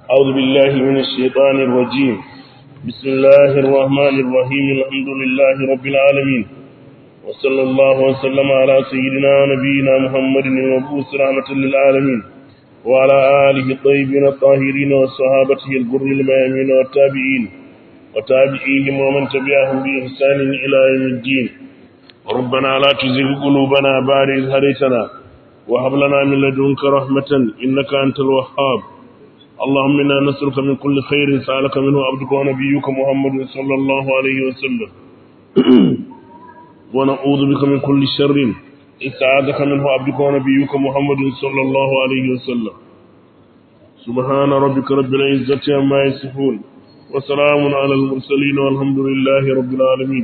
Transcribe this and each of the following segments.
أعوذ بالله من الشيطان الرجيم بسم الله الرحمن الرحيم الحمد لله رب العالمين وصلى الله وسلم على سيدنا ونبينا محمد المبعوث رحمة للعالمين وعلى آله الطيبين الطاهرين وصحابته الغر الميامين والتابعين وتابعيهم ومن تبعهم بإحسان إلى يوم الدين ربنا لا تزغ قلوبنا بعد إذ هديتنا وهب لنا من لدنك رحمة إنك أنت الوهاب اللهم إنا نسألك من كل خير سألك منه عبدك ونبيك محمد صلى الله عليه وسلم ونعوذ بك من كل شر استعاذك منه عبدك ونبيك محمد صلى الله عليه وسلم سبحان ربك رب العزة عما يصفون وسلام على المرسلين والحمد لله رب العالمين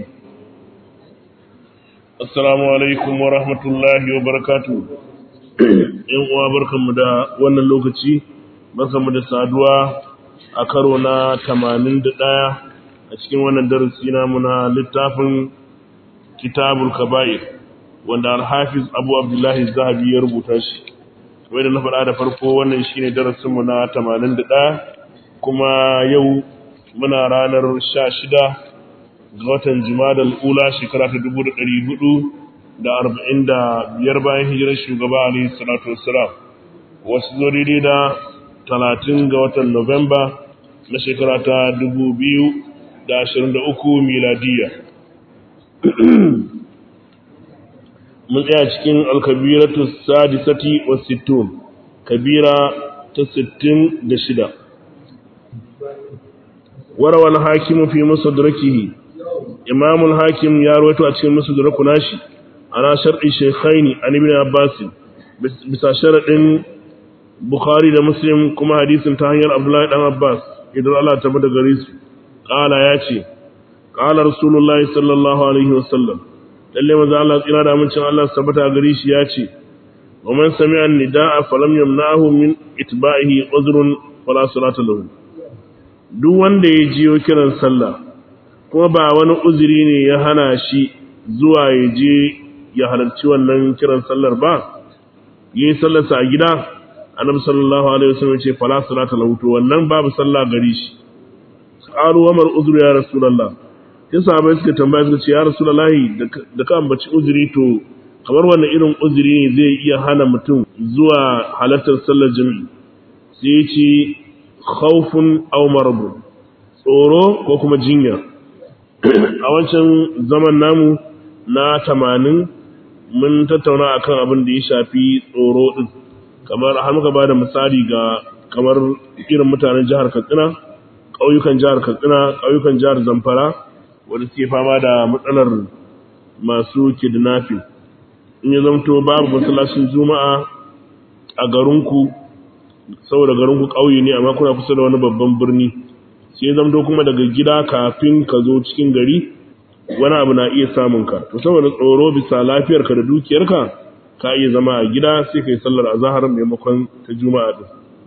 السلام عليكم ورحمة الله وبركاته ‘yan uwa barkanmu da wannan lokaci barkanmu da saduwa a karo na tamanin da ɗaya a cikin wannan darasi namu na littafin kitabul kaba'ir wanda alhafiz abu abdullahi zahabi ya rubuta shi wai da na faɗa da farko wannan shine darasinmu na tamanin da ɗaya kuma yau muna ranar sha shida ga watan jimadal ula shekara ta dubu da ɗari hudu da arba'in da biyar bayan hijirar shugaba alayhi salatu wassalam wasu zo daidai da talatin ga watan Nuwamba na shekara ta dubu biyu da ashirin da uku miladiya. Mun tsaya cikin alkabiratu sadisati wa sittun, kabira ta sittin da shida. Warawar hakimu fi musadrakihi, imamul hakim ya rawaito a cikin musadraku nashi, ana shar'i shekhaini an ibn abbasin bisa sharaɗin Bukhari da Muslim kuma hadisin ta hanyar Abdullahi dan Abbas idan Allah ta bada gare su qala ya ce qala Rasulullahi sallallahu alaihi wasallam lalle manzo Allah tsira da amincin Allah tabbata gare shi ya ce wa man sami'a nidaa falam yamna'hu min itba'ihi uzrun fala salata lahu duk wanda ya jiyo kiran sallah kuma ba wani uzuri ne ya hana shi zuwa ya je ya halarci wannan kiran sallar ba yi sallarsa a gida annabi sallallahu alaihi wasallam ce fala salata lahu to wannan babu sallah gari shi qalu wa mar uzru ya rasulullah sai sahabbai suka tambaya suka ce ya rasulullahi da ka ambaci uzuri to kamar wannan irin uzuri ne zai iya hana mutum zuwa halartar sallar jami'i sai ya ce khawfun aw marad tsoro ko kuma jinya a wancan zaman namu na tamanin mun tattauna akan abin da ya shafi tsoro din kamar har muka bada misali ga kamar irin mutanen jihar Katsina ƙauyukan jihar Katsina ƙauyukan jihar Zamfara wanda suke fama da matsalar masu kidnapping in ya zamto babu masallacin juma'a a garinku saboda garinku ƙauye ne amma kuna kusa da wani babban birni sai ya zamto kuma daga gida kafin ka zo cikin gari wani abu na iya samun ka to saboda tsoro bisa lafiyarka da dukiyarka ka iya zama a gida sai kai sallar azhar maimakon ta juma'a din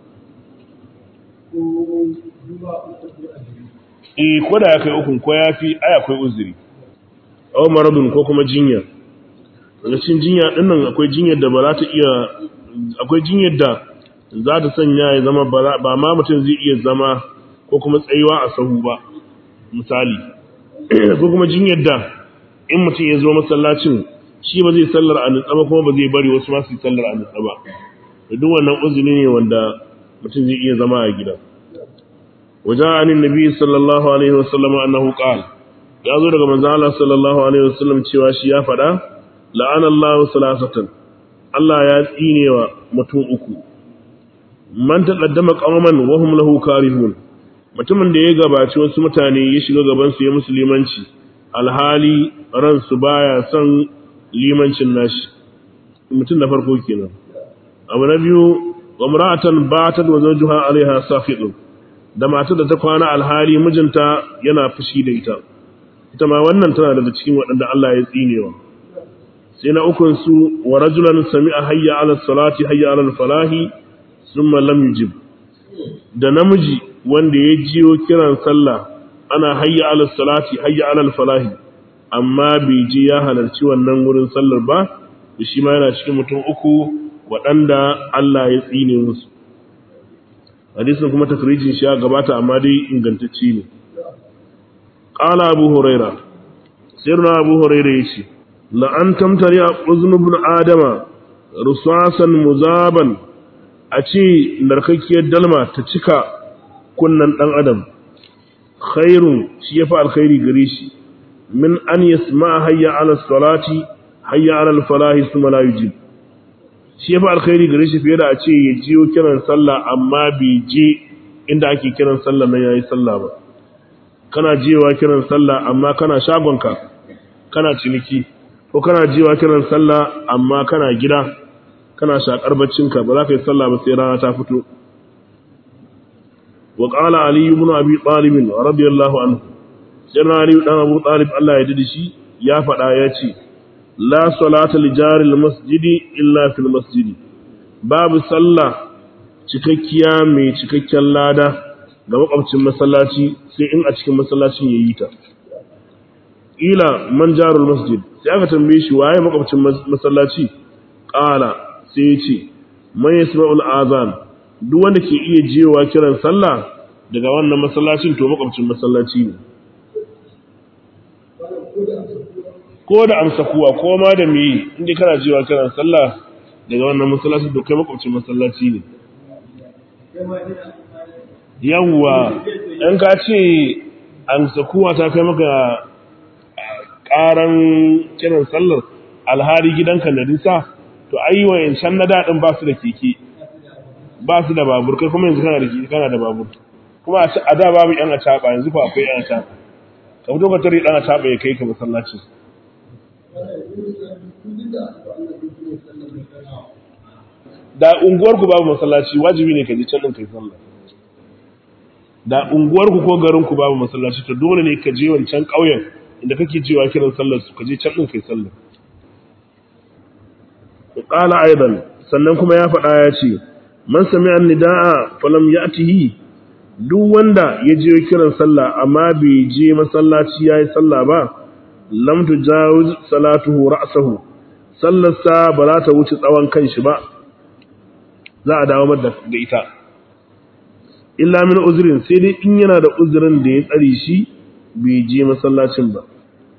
eh ko da ya kai ukun ko yafi ai akwai uzuri aw maradun ko kuma jinya daga cikin jinya din nan akwai jinyar da ba za ta iya akwai jinyar da za ta sanya ya zama ba ma mutum zai iya zama ko kuma tsayuwa a sahu ba misali ko kuma jinyar da in mutum ya zo masallacin shi ba zai sallar a nutsa ba kuma ba zai bari wasu masu sallar a nutsa ba da duk wannan uzuri ne wanda mutum zai iya zama a gida wajen anin nabi sallallahu alaihi wasallam annahu qala ya zo daga manzo Allah sallallahu alaihi wasallam cewa shi ya faɗa la'ana Allahu salasatan Allah ya tsinewa mutum uku man taqaddama qauman wa hum lahu karihun mutumin da ya gabaci wasu mutane ya shiga gaban su ya musulmanci alhali ransu baya son limancin nashi mutum na farko kenan abu na biyu wa mar'atan batat wa zawjuha alaiha safidun da matar da ta kwana alhali mijinta yana fushi da ita ita ma wannan tana daga cikin waɗanda Allah ya tsinewa sai na ukun su wa rajulan sami'a hayya ala salati hayya ala falahi thumma lam yujib da namiji wanda ya jiyo kiran sallah ana hayya ala salati hayya ala falahi amma bai je ya halarci wannan wurin sallar ba da shi ma yana cikin mutum uku waɗanda Allah ya tsine musu hadisin kuma takrijin shi ya gabata amma dai ingantacce ne qala abu huraira sirna abu huraira yace la an tamtari uznu ibn adama rusasan muzaban a ce narkakkiyar dalma ta cika kunnan dan adam khairun shi yafi alkhairi gare shi min an yasma hayya ala salati hayya ala falahi thumma la yujib shi yafi alkhairi gare shi fiye da a ce ya jiyo kiran sallah amma bai je inda ake kiran sallah nan yayi sallah ba kana jiyowa kiran sallah amma kana shagonka kana ciniki ko kana jiyowa kiran sallah amma kana gida kana shakar baccinka ba za ka yi sallah ba sai rana ta fito wa qala ali ibn abi talib radiyallahu anhu sai ali dan abu talib Allah ya dade shi ya faɗa ya ce la salata li jaril masjidi illa fil masjidi babu sallah cikakkiya mai cikakken lada ga makwabcin masallaci sai in a cikin masallacin yayi ta ila man jarul masjid sai aka tambaye shi waye makwabcin masallaci qala sai ya ce man yasma'ul azan duk wanda ke iya jewa kiran sallah daga wannan masallacin to makwabcin masallaci ne ko da amsa kuwa ko ma da me inda kana jewa kiran sallah daga wannan masallacin to kai makwabcin masallaci ne yawwa in ka ce amsa kuwa ta kai maka karan kiran sallar alhari gidanka da nisa to ai wayancan na daɗin ba su da keke ba su da babur kai kuma yanzu kana da keke kana da babur kuma a da babu yan a caɓa yanzu fa akwai yan a caɓa ka fito ka tare ɗan a caɓa ya kai ka masallacin da unguwarku babu masallaci wajibi ne ka je can ɗin kai sallah da unguwarku ko garinku babu masallaci to dole ne ka je wancan ƙauyen inda kake jewa kiran sallar su ka je can ɗin kai sallah qala aidan sannan kuma ya faɗa ya ce man sami'a nidaa falam ya'tihi duk wanda ya je kiran sallah amma bai je masallaci yayi sallah ba lam tujawuz salatuhu ra'sahu sallarsa ba za ta wuce tsawon kanshi ba za a dawo da ita illa min uzrin sai dai in yana da uzrin da ya tsare shi bai je masallacin ba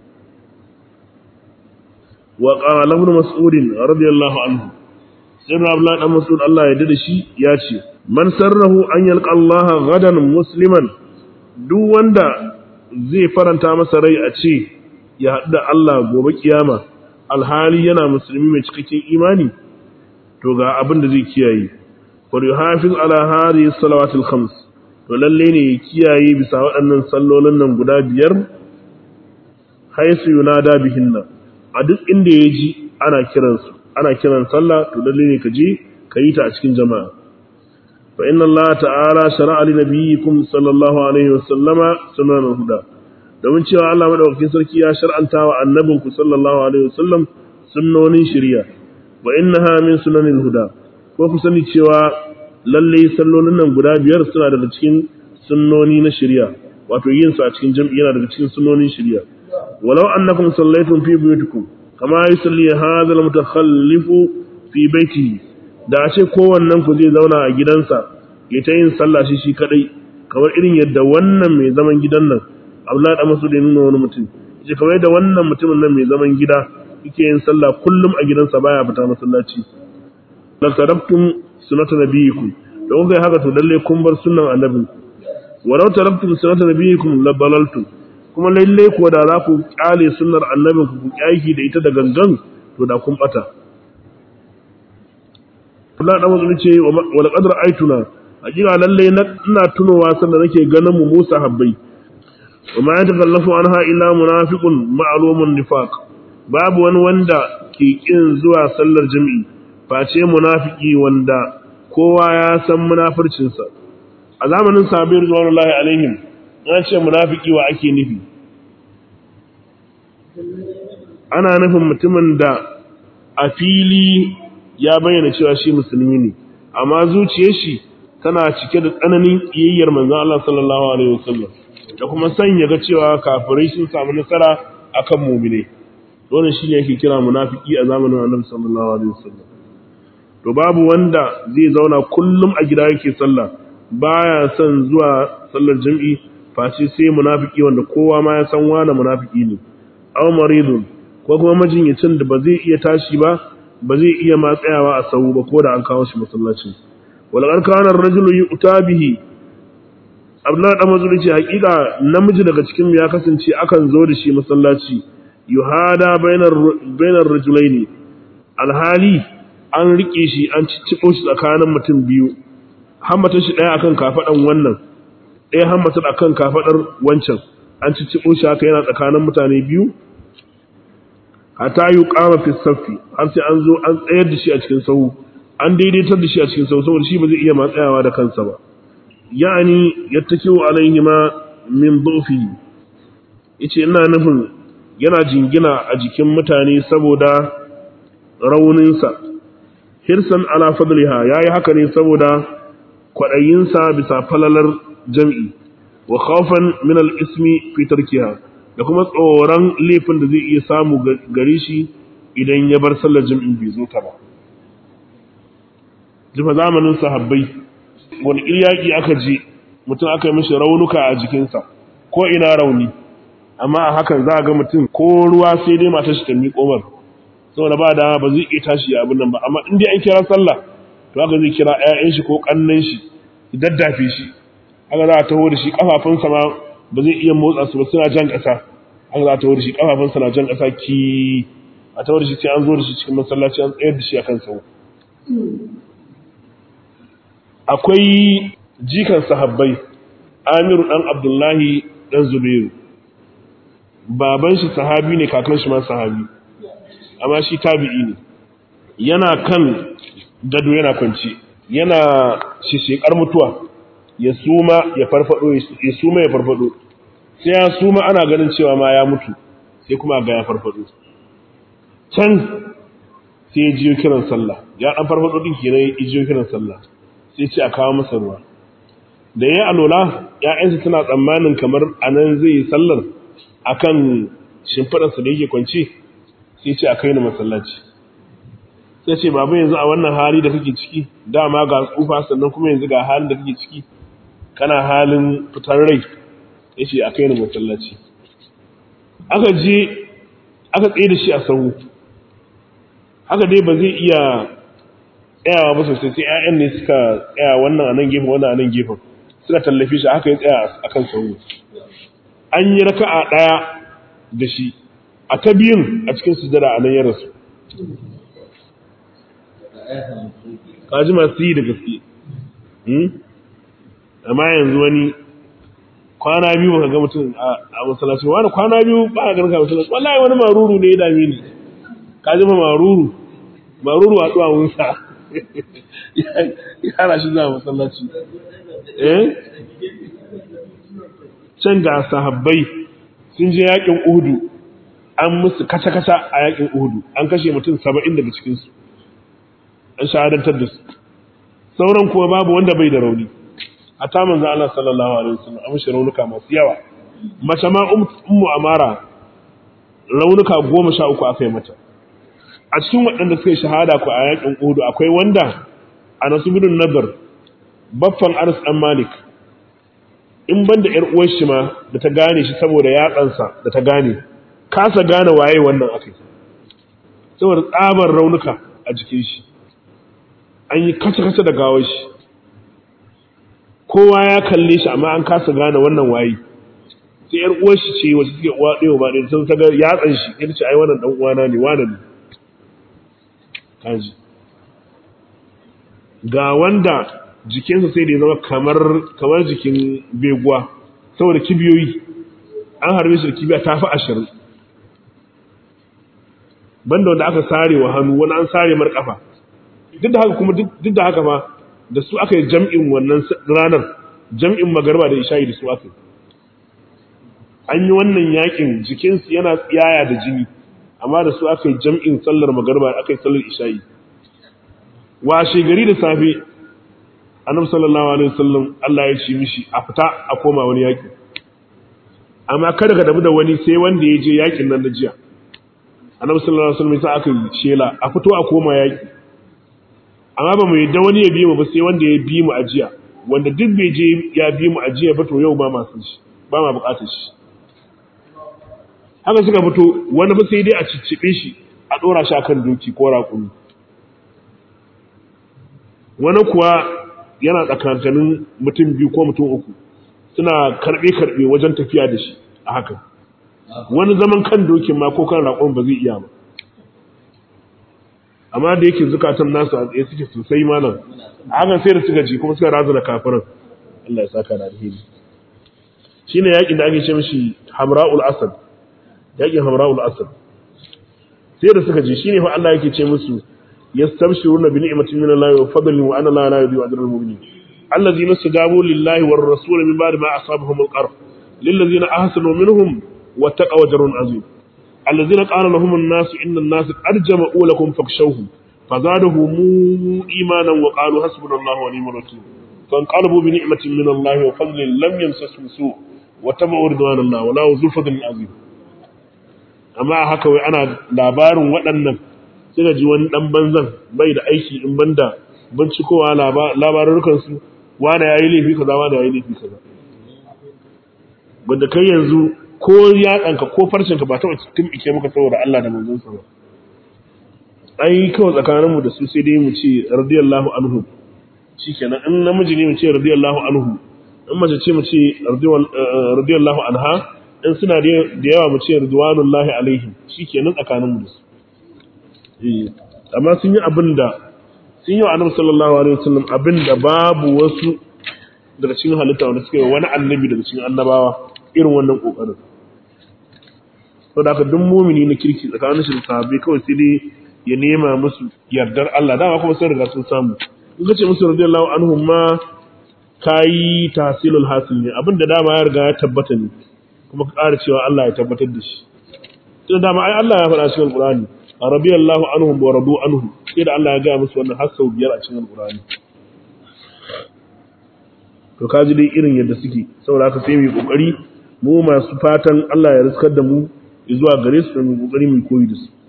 وقال ابن مسعود رضي الله عنه سيدنا عبد الله بن مسعود الله يدد shi yace man sarrahu an yalqa Allah gadan musliman duk wanda zai faranta masa rai a ce ya haɗu da Allah gobe kiyama alhali yana musulmi mai cikakken imani to ga abin da zai kiyaye fa yuhafiz ala hadhihi salawatil khams to lalle ne ya kiyaye bisa waɗannan sallolin nan guda biyar haisu yunada bihinna a duk inda ya ji ana kiransu ana kiran sallah to lalle ne ka je ka yi ta a cikin jama'a fa inna Allah ta'ala shara'a li nabiyyikum sallallahu alaihi wa sallama sunan huda domin cewa Allah madaukakin sarki ya shar'anta wa annabinku sallallahu alaihi wa sallam sunnonin shari'a wa innaha min sunanil huda ko ku sani cewa lalle sallolin nan guda biyar suna daga cikin sunnoni na shari'a wato yin su a cikin jam'i yana daga cikin sunnonin shari'a ولو أنكم صليتم في بيوتكم كما يصلي هذا المتخلف في بيته da a ce kowannen ku zai zauna a gidansa ya ta yin sallah shi shi kadai kamar irin yadda wannan mai zaman gidan nan Abdullahi da Masud ya nuna wani mutum yace kamar yadda wannan mutumin nan mai zaman gida yake yin sallah kullum a gidansa baya fita masallaci la taraktum sunnata nabiyikum don kai haka to lalle kun bar sunnan annabi walau taraktum sunnata nabiyikum la dalaltum kuma lalle ko da za ku kyale sunnar annabin ku ku kyaki da ita da gangan to da kun bata Allah da mutum ce wa laqad ra'aytuna hakika lalle ina tunowa sanda nake ganin mu Musa habbai wa ma yatakallafu anha illa munafiqun ma'lumun nifaq babu wani wanda ke kin zuwa sallar jami'i face munafiki wanda kowa ya san munafircinsa a zamanin sabir zuwa alaihim an ce munafiki wa ake nufi ana nufin mutumin da a fili ya bayyana cewa shi musulmi ne amma zuciyar shi tana cike da tsananin kiyayyar manzon Allah sallallahu alaihi wasallam da kuma sanya ga cewa kafirai sun samu nasara akan mu'mine wannan shine yake kira munafiki a zamanin Annabi sallallahu alaihi wasallam to babu wanda zai zauna kullum a gida yake sallah baya son zuwa sallar jam'i face sai munafiki wanda kowa ma ya san wani munafiki ne aw maridun ko kuma majinyacin da ba zai iya tashi ba ba zai iya ma tsayawa a sahu ba ko da an kawo shi masallacin wal kana ar-rajulu yu'ta bihi Abdullah dan mazuri ce hakika namiji daga cikin ya kasance akan zo da shi masallaci yuhada bainar bainar rajulaini alhali an rike shi an ciccibo shi tsakanin mutum biyu hammatar shi daya akan kafadan wannan daya hammatar akan kafadar wancan an ciccibo shi haka yana tsakanin mutane biyu hatta yuqama fi saffi har sai an zo an tsayar da shi a cikin sahu an daidaitar da shi a cikin sahu saboda shi ba zai iya matsayawa da kansa ba yani yattakiu alaihima min dhufi yace ina nufin yana jingina a jikin mutane saboda rauninsa hirsan ala fadliha yayi haka ne saboda kwadayinsa bisa falalar jam'i wa khawfan min al-ismi fi tarkiha da kuma tsoron laifin da zai iya samu gare shi idan ya bar sallar jam'in bai zo ta ba jifa zamanin sahabbai wani iryaki aka je mutum aka yi mishi raunuka a jikinsa ko ina rauni amma a hakan za a ga mutum ko ruwa sai dai matar shi ta miƙo mar saboda ba dama ba zai iya tashi a abin nan ba amma in dai an kira sallah to haka zai kira ƴaƴan shi ko ƙannan shi ya daddafe shi haka za a taho da shi kafafunsa ma ba zai iya motsa su ba suna jan ƙasa haka za a taho da shi kafafunsa na jan ƙasa ki a taho da shi sai an zo da shi cikin masallaci an tsayar da shi akan sau akwai jikan sahabbai Amiru dan Abdullahi dan Zubairu baban shi sahabi ne kakan shi ma sahabi amma shi tabi'i ne yana kan gado yana kwanci yana shishekar mutuwa ya suma ya farfado ya suma ya farfado sai ya suma ana ganin cewa ma ya mutu sai kuma ga ya farfado can sai ya jiyo kiran sallah ya dan farfado din kenan ya jiyo kiran sallah sai ce a kawo masa ruwa da ya alola ‘ya'yansa suna tsammanin kamar a nan zai yi sallar a kan shimfiɗarsa da yake kwanci sai ce a kai ni masallaci sai ce babu yanzu a wannan hali da kake ciki dama ga tsufa sannan kuma yanzu ga halin da kake ciki kana halin fitar rai ya ce a kai ni masallaci aka je aka tsaye da shi a sahu haka dai ba zai iya tsayawa ba sosai sai ƴaƴan ne suka tsaya wannan a nan gefen wannan a nan gefen suka tallafi shi haka ya tsaya a kan sauro an yi raka'a ɗaya da shi a ta biyun a cikin sujada a nan ya rasu kaji masu yi da gaske amma yanzu wani kwana biyu ba ka ga mutum a masallaci wani kwana biyu ba a garka masallaci wallahi wani maruru ne ya dame ni kaji ma maruru maruru a duwawunsa yara shi za masallaci eh can ga sahabbai sun je yakin uhudu an musu kasa-kasa a yakin uhudu an kashe mutum saba'in daga cikinsu an shahadantar da su sauran kuma babu wanda bai da rauni a ta manzan Allah sallallahu alaihi wasallam an mishi raunuka masu yawa mace ma ummu amara raunuka goma sha uku aka yi mata a cikin waɗanda suka yi shahada ku a yakin uhudu akwai wanda a nasibin nazar baffan anas dan malik in ban da 'yar uwar shi ma da ta gane shi saboda yatsansa da ta gane kasa gane waye wannan akai saboda tsabar raunuka a jikin shi an yi kace-kace da gawar shi kowa ya kalle shi amma an kasa gane wannan waye sai 'yar uwar shi ce wacce suke uwa ɗaya ba ɗaya sun ta ga yatsan shi ita ce ai wannan dan uwana ne wane ne kaji ga wanda jikinsa sai da ya zama kamar kamar jikin beguwa saboda kibiyoyi an harbe shi da kibiya ta fi ashirin banda wanda aka sare wa hannu wani an sare mar kafa duk da haka kuma duk da haka ma da su aka yi jam'in wannan ranar jam'in magarba da isha'i da su aka yi an yi wannan yakin jikinsu yana tsiyaya da jini amma da su aka yi jam'in sallar magarba aka yi sallar isha'i washe gari da safe annabi sallallahu alaihi wasallam Allah ya ce mishi a fita a koma wani yaki amma kada ka dabu da wani sai wanda ya je yakin nan na jiya annabi sallallahu alaihi wasallam sai aka yi shela a fito a koma yaki amma ba mu yadda wani ya bi mu ba sai wanda ya bi mu a jiya wanda duk bai je ya bi mu ajiya ba to yau ba masu shi ba ma bukatar shi haka suka fito wani ba sai dai a ciccibe shi a dora shi akan doki ko raƙumi wani kuwa yana tsakankanin mutum biyu ko mutum uku suna karbe karbe wajen tafiya da shi a haka wani zaman kan dokin ma ko kan raƙon ba zai iya ba amma da yake zukatan nasu a tsaye suke sosai malam hakan sai da suka ji kuma suka razana kafirin Allah ya saka da alheri shine yakin da ake ce mishi Hamra'ul Asad yakin Hamra'ul Asad sai da suka ji shine fa Allah yake ce musu yastabshiruna bi ni'matin min Allah wa fadlin wa anna la yudhi'u ajra al-mu'minin allazina istajabu lillahi war rasul min ba'di ma asabahum al-qarh lillazina ahsanu minhum wa taqaw ajrun azim الذين قال لهم الناس إن الناس قد جمعوا لكم فاخشوهم فزادهم إيمانا وقالوا حسبنا الله ونعم الوكيل فانقلبوا بنعمة من الله وفضل لم يمسسهم سوء وتبعوا رضوان الله ولا ذو فضل عظيم amma haka wai ana labarin waɗannan suka ji wani ɗan banzan bai da aiki in banda bincikowa labarukansu wane ya yi laifi kaza wane ya yi laifi kaza wanda kai yanzu ko yatsanka ko farcinka ba taɓa cikin ike maka saboda Allah da manzonsa ba ai kawai tsakaninmu da su sai dai mu ce radiyallahu anhu shikenan in namiji ne mu ce radiyallahu anhu in mace ce mu ce radiyallahu anha in suna da yawa mu ce ridwanullahi alaihim shikenan tsakaninmu da su eh amma sun yi abin da sun yi wa annabi sallallahu alaihi wasallam abin da babu wasu daga cikin halitta wanda suka yi wani annabi daga cikin annabawa irin wannan kokarin to da duk mumini na kirki tsakanin shi da sahabbai kawai sai dai ya nema musu yardar Allah dama kuma sun riga sun samu in kace musu radiyallahu anhum ma kai tahsilul hasil ne abinda dama ya riga ya tabbata ne kuma ka ƙara cewa Allah ya tabbatar da shi to dama ai Allah ya faɗa cikin Qur'ani radiyallahu anhum wa radu anhu sai da Allah ya ga musu wannan har sau biyar a cikin Qur'ani to kaji dai irin yadda suke saboda haka sai mu yi kokari mu masu fatan Allah ya riskar da mu zuwa gare su mu kokari mu koyi da su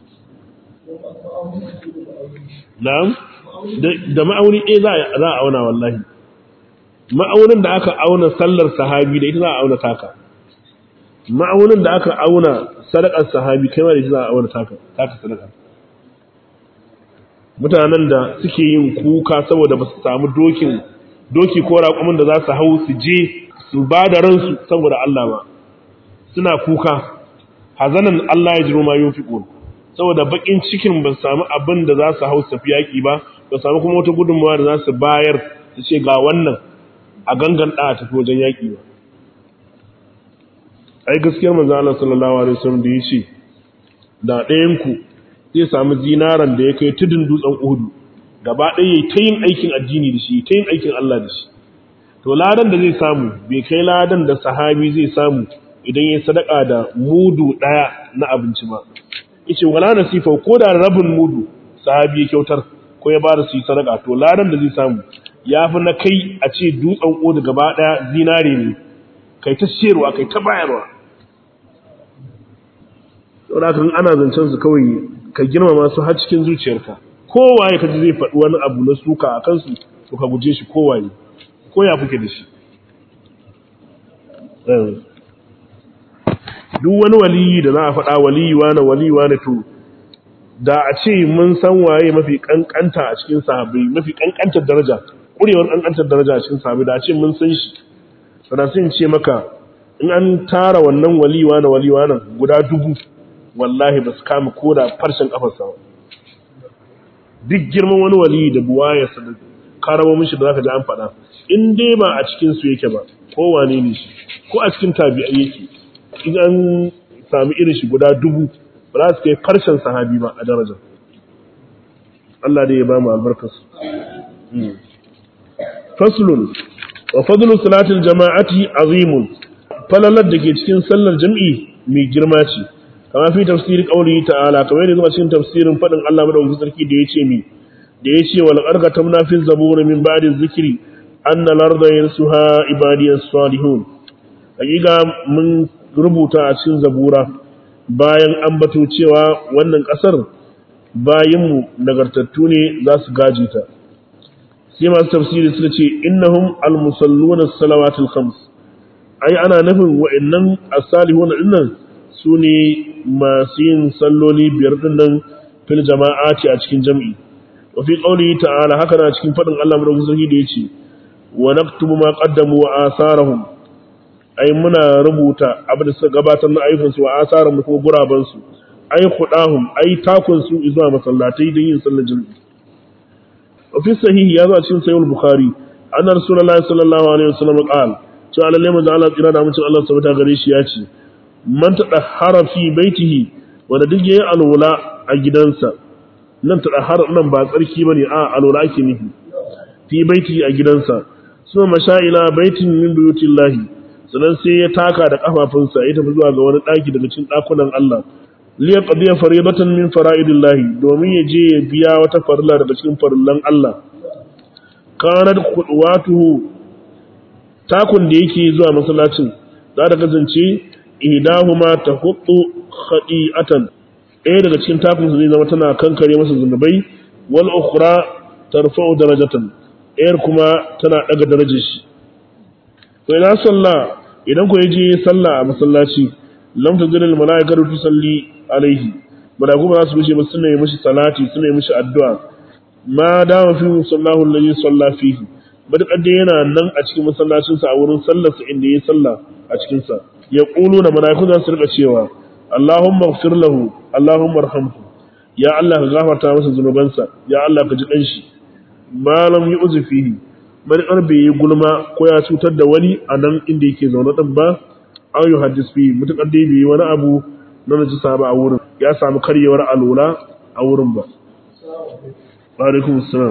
na'am da ma'auni eh za a auna wallahi ma'aunin da aka auna sallar sahabi da ita za a auna taka ma'aunin da aka auna sadakar sahabi kai ma da ita za a auna taka taka sadaka mutanen da suke yin kuka saboda ba su samu dokin doki ko raƙumin da za su hau su je su ba da ransu saboda Allah ba suna kuka hazanan Allah ya jiro ma yunfiqun saboda bakin cikin ba samu abin da za su hau su tafi yaki ba ba samu kuma wata gudunmawa da za su bayar su ce ga wannan a gangan da tafi wajen yaki ba ai gaskiyar manzo Allah sallallahu alaihi wasallam da yace da ɗayan ku zai samu zinaran da ya kai tudun dutsen Uhud gaba ɗaya yayi ta yin aikin addini da shi ta yin aikin Allah da shi to ladan da zai samu bai kai ladan da sahabi zai samu idan ya sadaka da mudu daya na abinci ba yace wala nasifa ko da rabin mudu sahabi ya kyautar ko ya bada su yi sadaka to ladan da zai samu yafi na kai a ce dutsen odu gaba daya zinare ne kai ta siyarwa kai ta bayarwa saboda kan ana zancen su kawai ka girmama su har cikin zuciyarka kowaye ka ji zai faɗi wani abu na suka a kansu to ka guje shi kowaye ko ya fuke da shi duk wani waliyi da za a faɗa waliyi wane waliyi wane to da a ce mun san waye mafi kankanta a cikin sahabbai mafi kankantar daraja ƙurewar kankantar daraja a cikin sahabbai da a ce mun san shi sana sun ce maka in an tara wannan waliyi wane waliyi wane guda dubu wallahi ba su kama ko da farshen kafarsa ba duk girman wani waliyi da buwayarsa da karamo mishi da zaka ji an faɗa in dai ba a cikin su yake ba ko wane ne shi ko a cikin tabi'ai yake in an sami irin shi guda dubu ba za su kai karshen sahabi ba a daraja Allah dai ya ba mu albarkar su faslun wa fadlu salatil jama'ati azimun falalar da ke cikin sallar jam'i mai girma ce kama fi tafsiri qawli ta'ala kamar yadda zuwa cikin tafsirin fadin Allah madaukakin sarki da yace mi da yace wal argatamna fi zabur min ba'di dhikri anna al-arda yarsuha ibadiyas salihun hakika mun rubuta a cikin zabura bayan an bato cewa wannan kasar bayinmu nagartattu ne za su gaji ta sai masu tafsiri suka ce innahum almusalluna salawatul khams ai ana nufin wa'annan as-salihuna dinnan sune masu yin salloli biyar dinnan fil jama'ati a cikin jami'i wa fi qawlihi ta'ala haka na cikin fadin Allah madaukakin sarki da yace wa naktubu ma qaddamu wa asarahum ai muna rubuta abin da suka gabatar na ayyukan su wa asarahum da kuma guraban su ai khudahum ai takun su zuwa masallatai don yin sallar jami'i wa fi sahihi ya zo a cikin sahih al-bukhari anna rasulullahi sallallahu alaihi wasallam qala cewa lalle manzo Allah tsira da mutum Allah subhanahu gare shi ya ce man tadahhara fi baitihi wanda duk yayi alwala a gidansa nan tadahhara nan ba tsarki bane a alwala ake nufi fi baitihi a gidansa suma mashaila baitin min buyutillahi sannan sai ya taka da kafafunsa ya tafi zuwa ga wani daki daga cikin dakunan Allah liya qadiya faridatan min fara'idillahi domin ya je ya biya wata farilla daga cikin farillan Allah kanat qudwatuhu takun da yake zuwa masallacin za ta kasance idahuma tahuttu khadi'atan ɗaya daga cikin takun zai zama tana kankare masa zunubai wal ukhra tarfa'u darajatan ɗayar kuma tana daga darajar shi to ina sallah idan ku yaje sallah a masallaci lam tazil al malaikatu tusalli alaihi malaiku ba za su bushe ba suna yi mishi salati suna yi mishi addu'a ma dama fi musallahu alladhi salla fihi matuƙar dai yana nan a cikin masallacinsa a wurin sallarsa inda ya sallah a cikinsa ya ƙulu na mala'iku za su rika cewa Allahumma gfir lahu Allahumma arhamhu ya Allah ka gafarta masa zunubansa ya Allah ka ji ɗan shi malam yi uzu fihi matuƙar bai yi gulma ko ya cutar da wani a nan inda yake zaune ɗin ba an yi hadis fihi matuƙar dai bai yi wani abu na najisa ba a wurin ya samu karyewar alola a wurin ba. Wa alaikum salam.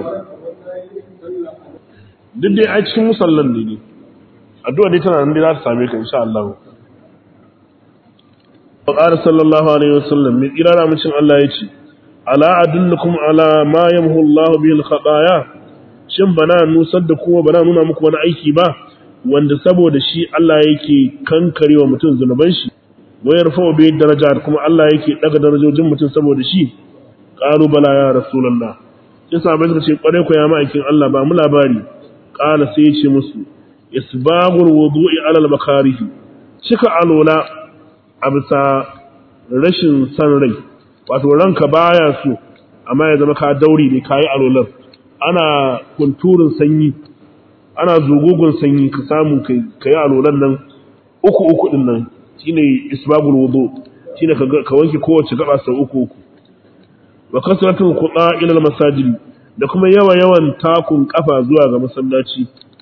duk dai a cikin musallan ne ne addu'a dai tana nan dai za ta same ka insha Allah wa qala sallallahu alaihi wasallam min irara mucin Allah yace ala adullukum ala ma yamhu Allah bihi al-khataya shin bana nusar da kuma bana nuna muku wani aiki ba wanda saboda shi Allah yake kankarewa mutum zunuban shi wa yarfa'u bihi darajat kuma Allah yake daga darajojin mutum saboda shi qalu bala ya rasulullah sai sahabbai suka ce kware ko ya ma'aikin Allah ba mu labari ƙala sai ya ce musu isbagul wudu'i alal makarihi cika alola a bisa rashin san rai wato ranka baya so amma ya zama ka dauri ne kayi alolar ana kunturin sanyi ana zugugun sanyi ka samu kai kayi alolan nan uku uku din nan shine isbagul wudu shine ka wanke kowace gaba sau uku uku wa kasratul khuda ila al masajid da kuma yawa yawan takun kafa zuwa ga masallaci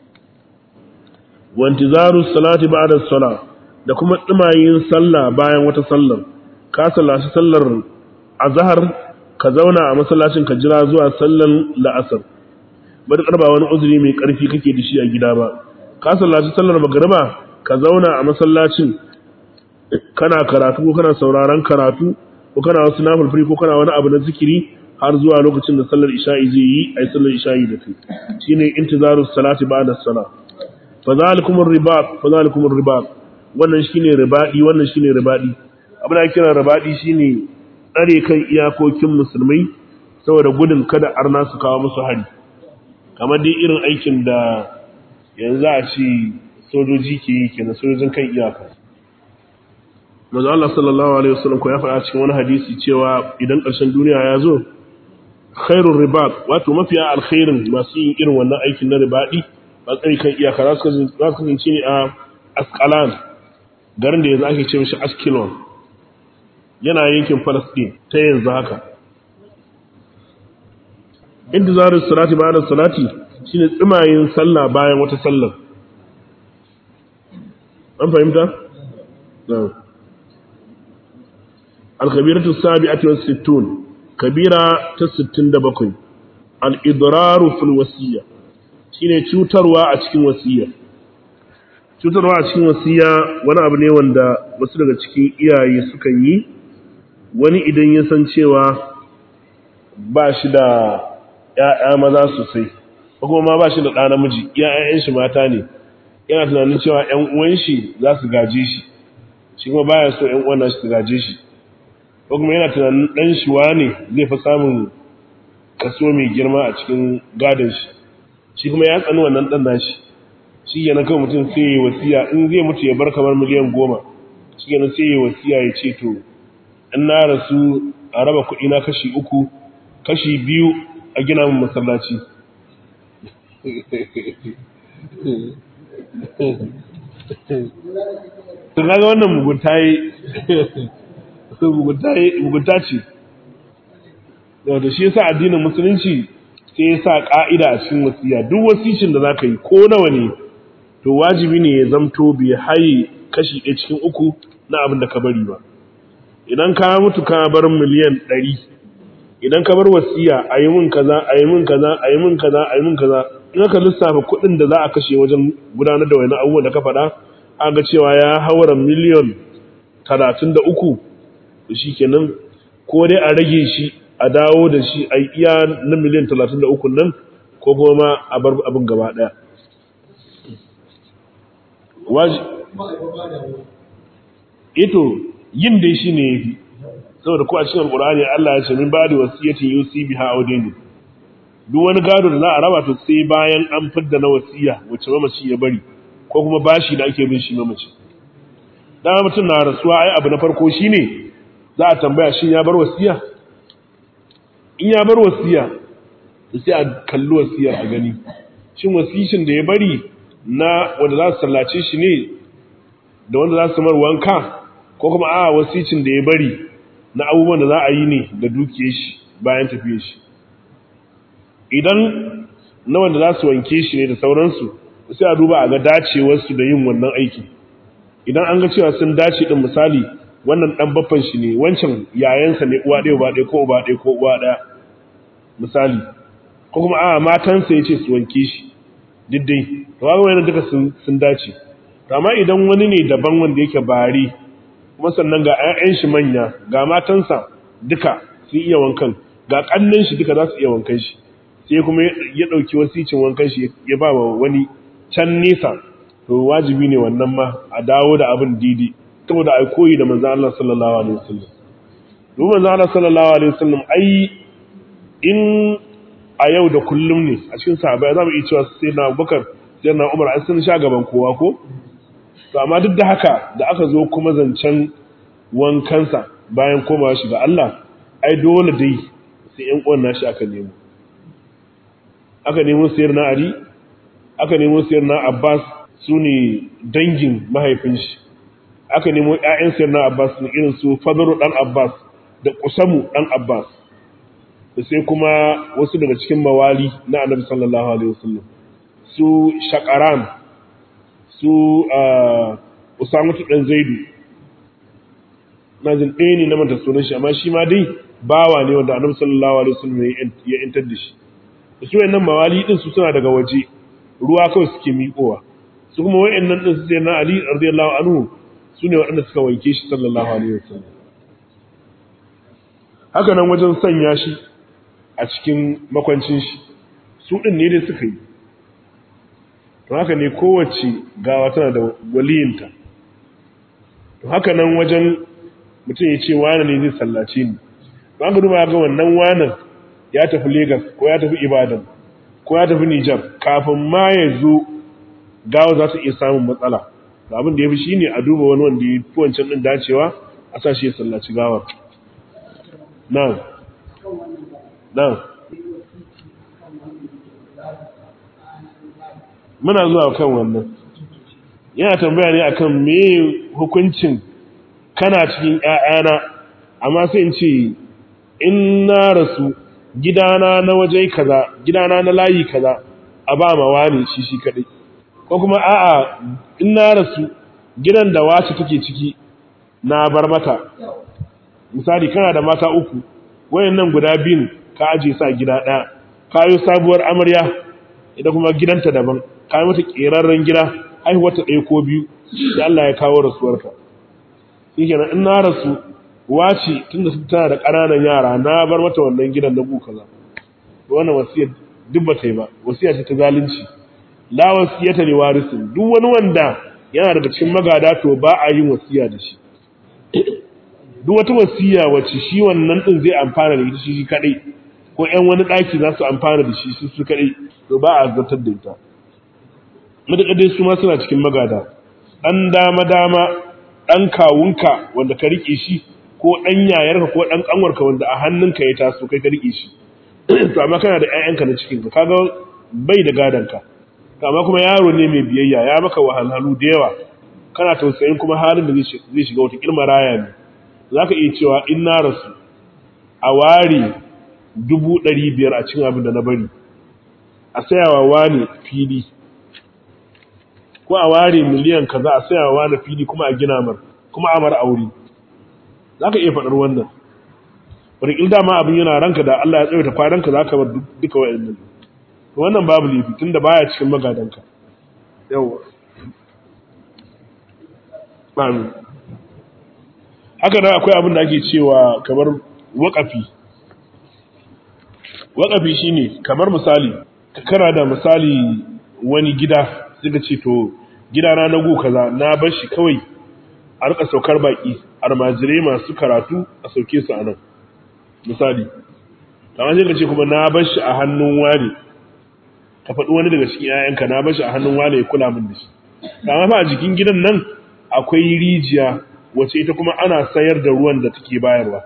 wa intizaru salati ba'da salah da kuma tsimayin sallah bayan wata sallar ka sallaci sallar azhar ka zauna a masallacin ka jira zuwa sallar la'asar madakar ba wani uzuri mai karfi kake da shi a gida ba ka sallaci sallar magriba ka zauna a masallacin kana karatu ko kana sauraron karatu ko kana wasu nafilfiri ko kana wani abu na zikiri har zuwa lokacin da sallar isha'i zai yi ai sallar isha'i da kai shine intizaru salati ba'da salah fa zalikum ribat fa zalikum ribat wannan shine ribadi wannan shine ribadi abin da kira ribadi shine tsare kan iyakokin musulmai saboda gudun kada arna su kawo musu hari kamar dai irin aikin da yanzu a ce sojoji ke yi kenan sojojin kan iyaka manzo Allah sallallahu alaihi wasallam ko ya faɗa cikin wani hadisi cewa idan ƙarshen duniya ya zo khairur ribat wato mafiya alkhairin masu yin irin wannan aikin na ribadi ba tsari kan iyaka za su kasance ne a Asqalan garin da yanzu ake ce mishi Askelon yana yankin Palestine ta yanzu haka intizarin salati bayan salati shine tsimayin sallah bayan wata sallar an fahimta na'am al-kabiratu sabi'atu was-sittun kabira ta 67 al-idraru fil wasiyya shine cutarwa a cikin wasiyya cutarwa a cikin wasiyya wani abu ne wanda wasu daga cikin iyaye sukan yi wani idan ya san cewa ba shi da ‘ya'ya maza sosai, ko kuma ma ba shi da ɗa namiji, ‘ya'yan shi mata ne, yana tunanin cewa ‘yan uwan shi za su gaje shi, shi kuma baya so ‘yan uwan shi su gaje shi, ko kuma yana tunanin ɗan shi ne zai fi samun kaso mai girma a cikin gadon shi, shi kuma ya tsani wannan dan nashi shi yana kawai mutum sai ya wasiya in zai mutu ya bar kamar miliyan goma shi yana sai ya wasiya ya ce to in na rasu a raba kuɗi na kashi uku kashi biyu a gina min masallaci tun ga wannan mugunta yi mugunta ce da shi yasa addinin musulunci sai ya sa ƙa'ida a cikin wasiya duk wasicin da za ka yi ko nawa ne to wajibi ne ya zamto bai haye kashi ɗaya cikin uku na abin da ka bari ba idan ka mutu ka bar miliyan ɗari idan ka bar wasiya a yi min kaza a yi min kaza a yi min kaza a yi min kaza in aka lissafa kuɗin da za a kashe wajen gudanar da wani abubuwan da ka faɗa an ga cewa ya haura miliyan talatin da uku da shi kenan ko dai a rage shi a dawo da shi a iya na miliyan talatin da uku nan ko kuma ma a bar abin gaba ɗaya ito yin dai shi ne ya fi saboda ko a cikin alƙur'ani Allah ya ce min ba da wasiyatin yusi biha audaini duk wani gado da za a raba to sai bayan an fidda na wasiya wacce mamaci ya bari ko kuma bashi da ake bin shi mamaci dama mutum na rasuwa ai abu na farko shine za a tambaya shin ya bar wasiya in ya bar wasiya sai a kalli wasiyar a gani shin wasishin da ya bari na wanda za su sallace shi ne da wanda za su mar wanka ko kuma a wasicin da ya bari na abubuwan da za a yi ne da dukiyar shi bayan tafiyar shi idan na wanda za su wanke shi ne da sauransu sai a duba a ga dacewarsu da yin wannan aiki idan an ga cewa sun dace din misali wannan dan baffan shi ne wancan yayansa ne uwa ɗaya uba ɗaya ko uba ɗaya ko uwa ɗaya misali ko kuma a matansa ya ce su wanke shi diddai to ga wannan duka sun sun dace to amma idan wani ne daban wanda yake bari kuma sannan ga ƴaƴan shi manya ga matansa duka sun iya wankan ga kannan shi duka za su iya wankan shi sai kuma ya ɗauki wasicin wankan shi ya ba wa wani can nesa to wajibi ne wannan ma a dawo da abin didi saboda ai koyi da manzo Allah sallallahu alaihi wasallam duk manzo Allah sallallahu alaihi wasallam ai in a yau da kullum ne a cikin sahabbai za mu iya cewa sai na Abubakar sai na Umar ai sun sha gaban kowa ko to amma duk da haka da aka zo kuma zancen wankansa bayan komawa shi ga Allah ai dole dai sai ƴan uwan nashi aka nemo aka nemo sayar na Ali aka nemo sayar na Abbas su ne dangin mahaifin shi aka nemo ƴaƴan sayar na Abbas ne irin su Fadlu dan Abbas da Kusamu dan Abbas da sai kuma wasu daga cikin mawali na Annabi sallallahu alaihi wasallam su Shaqaran su Usama dan Zaidu na jin ɗaya ne na manta sunan shi amma shi ma dai bawa ne wanda Annabi sallallahu alaihi wasallam ya intar da shi su wayannan mawali din su suna daga waje ruwa kawai suke miƙowa su kuma wayannan din su sai na Ali radiyallahu anhu su ne waɗanda suka wanke shi sallallahu alaihi wasallam haka nan wajen sanya shi a cikin makwancin shi su din ne dai suka yi to haka ne kowace gawa tana da waliyinta to haka nan wajen mutum ya ce wane ne zai sallace ni ba ka duba ga wannan wanan ya tafi Legas ko ya tafi Ibadan ko ya tafi Nijar kafin ma ya zo gawa za ta iya samun matsala da abin da ya fi shi ne a duba wani wanda ya fi wancan ɗin dacewa a sa shi ya sallaci gawar nan nan muna zuwa kan wannan yana tambaya ne akan me hukuncin kana cikin ƴaƴana amma sai in ce in na rasu gidana na waje kaza gidana na layi kaza a ba ma wani shi shi kadai ko kuma a'a in na rasu gidan da wace take ciki na bar mata misali kana da mata uku wayannan guda biyun ka aje sa gida daya kayo sabuwar amarya ita kuma gidanta daban kayo mata kerarren gida haihuwar ta ɗaya ko biyu sai Allah ya kawo rasuwarka shikenan in na rasu wace tunda su tana da ƙananan yara na bar mata wannan gidan na bu kaza wannan wasiyar duk ba ta yi ba wasiya ce ta zalunci la wasiyata li warisin duk wani wanda yana daga cikin magada to ba a yin wasiya da shi duk wata wasiya wacce shi wannan din zai amfana da ita shi kadai ko ƴan wani daki za su amfana da shi su kadai to ba a zartar da ita matuƙa dai su ma suna cikin magada ɗan dama dama ɗan kawunka wanda ka riƙe shi ko ɗan yayarka ko ɗan ƙanwarka wanda a hannunka ya taso kai ka riƙe shi to amma kana da ƴaƴanka na cikin ka kaga bai da gadanka to amma kuma yaro ne mai biyayya ya maka wahalhalu da yawa kana tausayin kuma halin da zai shiga wata kilma raya ne zaka iya cewa in na rasu a ware dubu ɗari biyar a cikin abin da na bari a sayawa wani fili ko a ware miliyan kaza a sayawa wani fili kuma a gina mar kuma a mar aure za ka iya faɗar wannan wani dama abin yana ranka da Allah ya tsawaita kwananka za ka bar duka wa'annan wannan babu laifi tun da baya cikin magadanka yawa amin haka nan akwai abin da ake cewa kamar waƙafi waƙafi shine kamar misali kana da misali wani gida suka ce to gidana na gu kaza na bar shi kawai a rika saukar baki almajirai masu karatu a sauke su a nan misali kamar sai ka ce kuma na bar shi a hannun wani ka faɗi wani daga cikin 'ya'yanka na bar shi a hannun wani ya kula min da shi amma fa a jikin gidan nan akwai rijiya wacce ita kuma ana sayar da ruwan da take bayarwa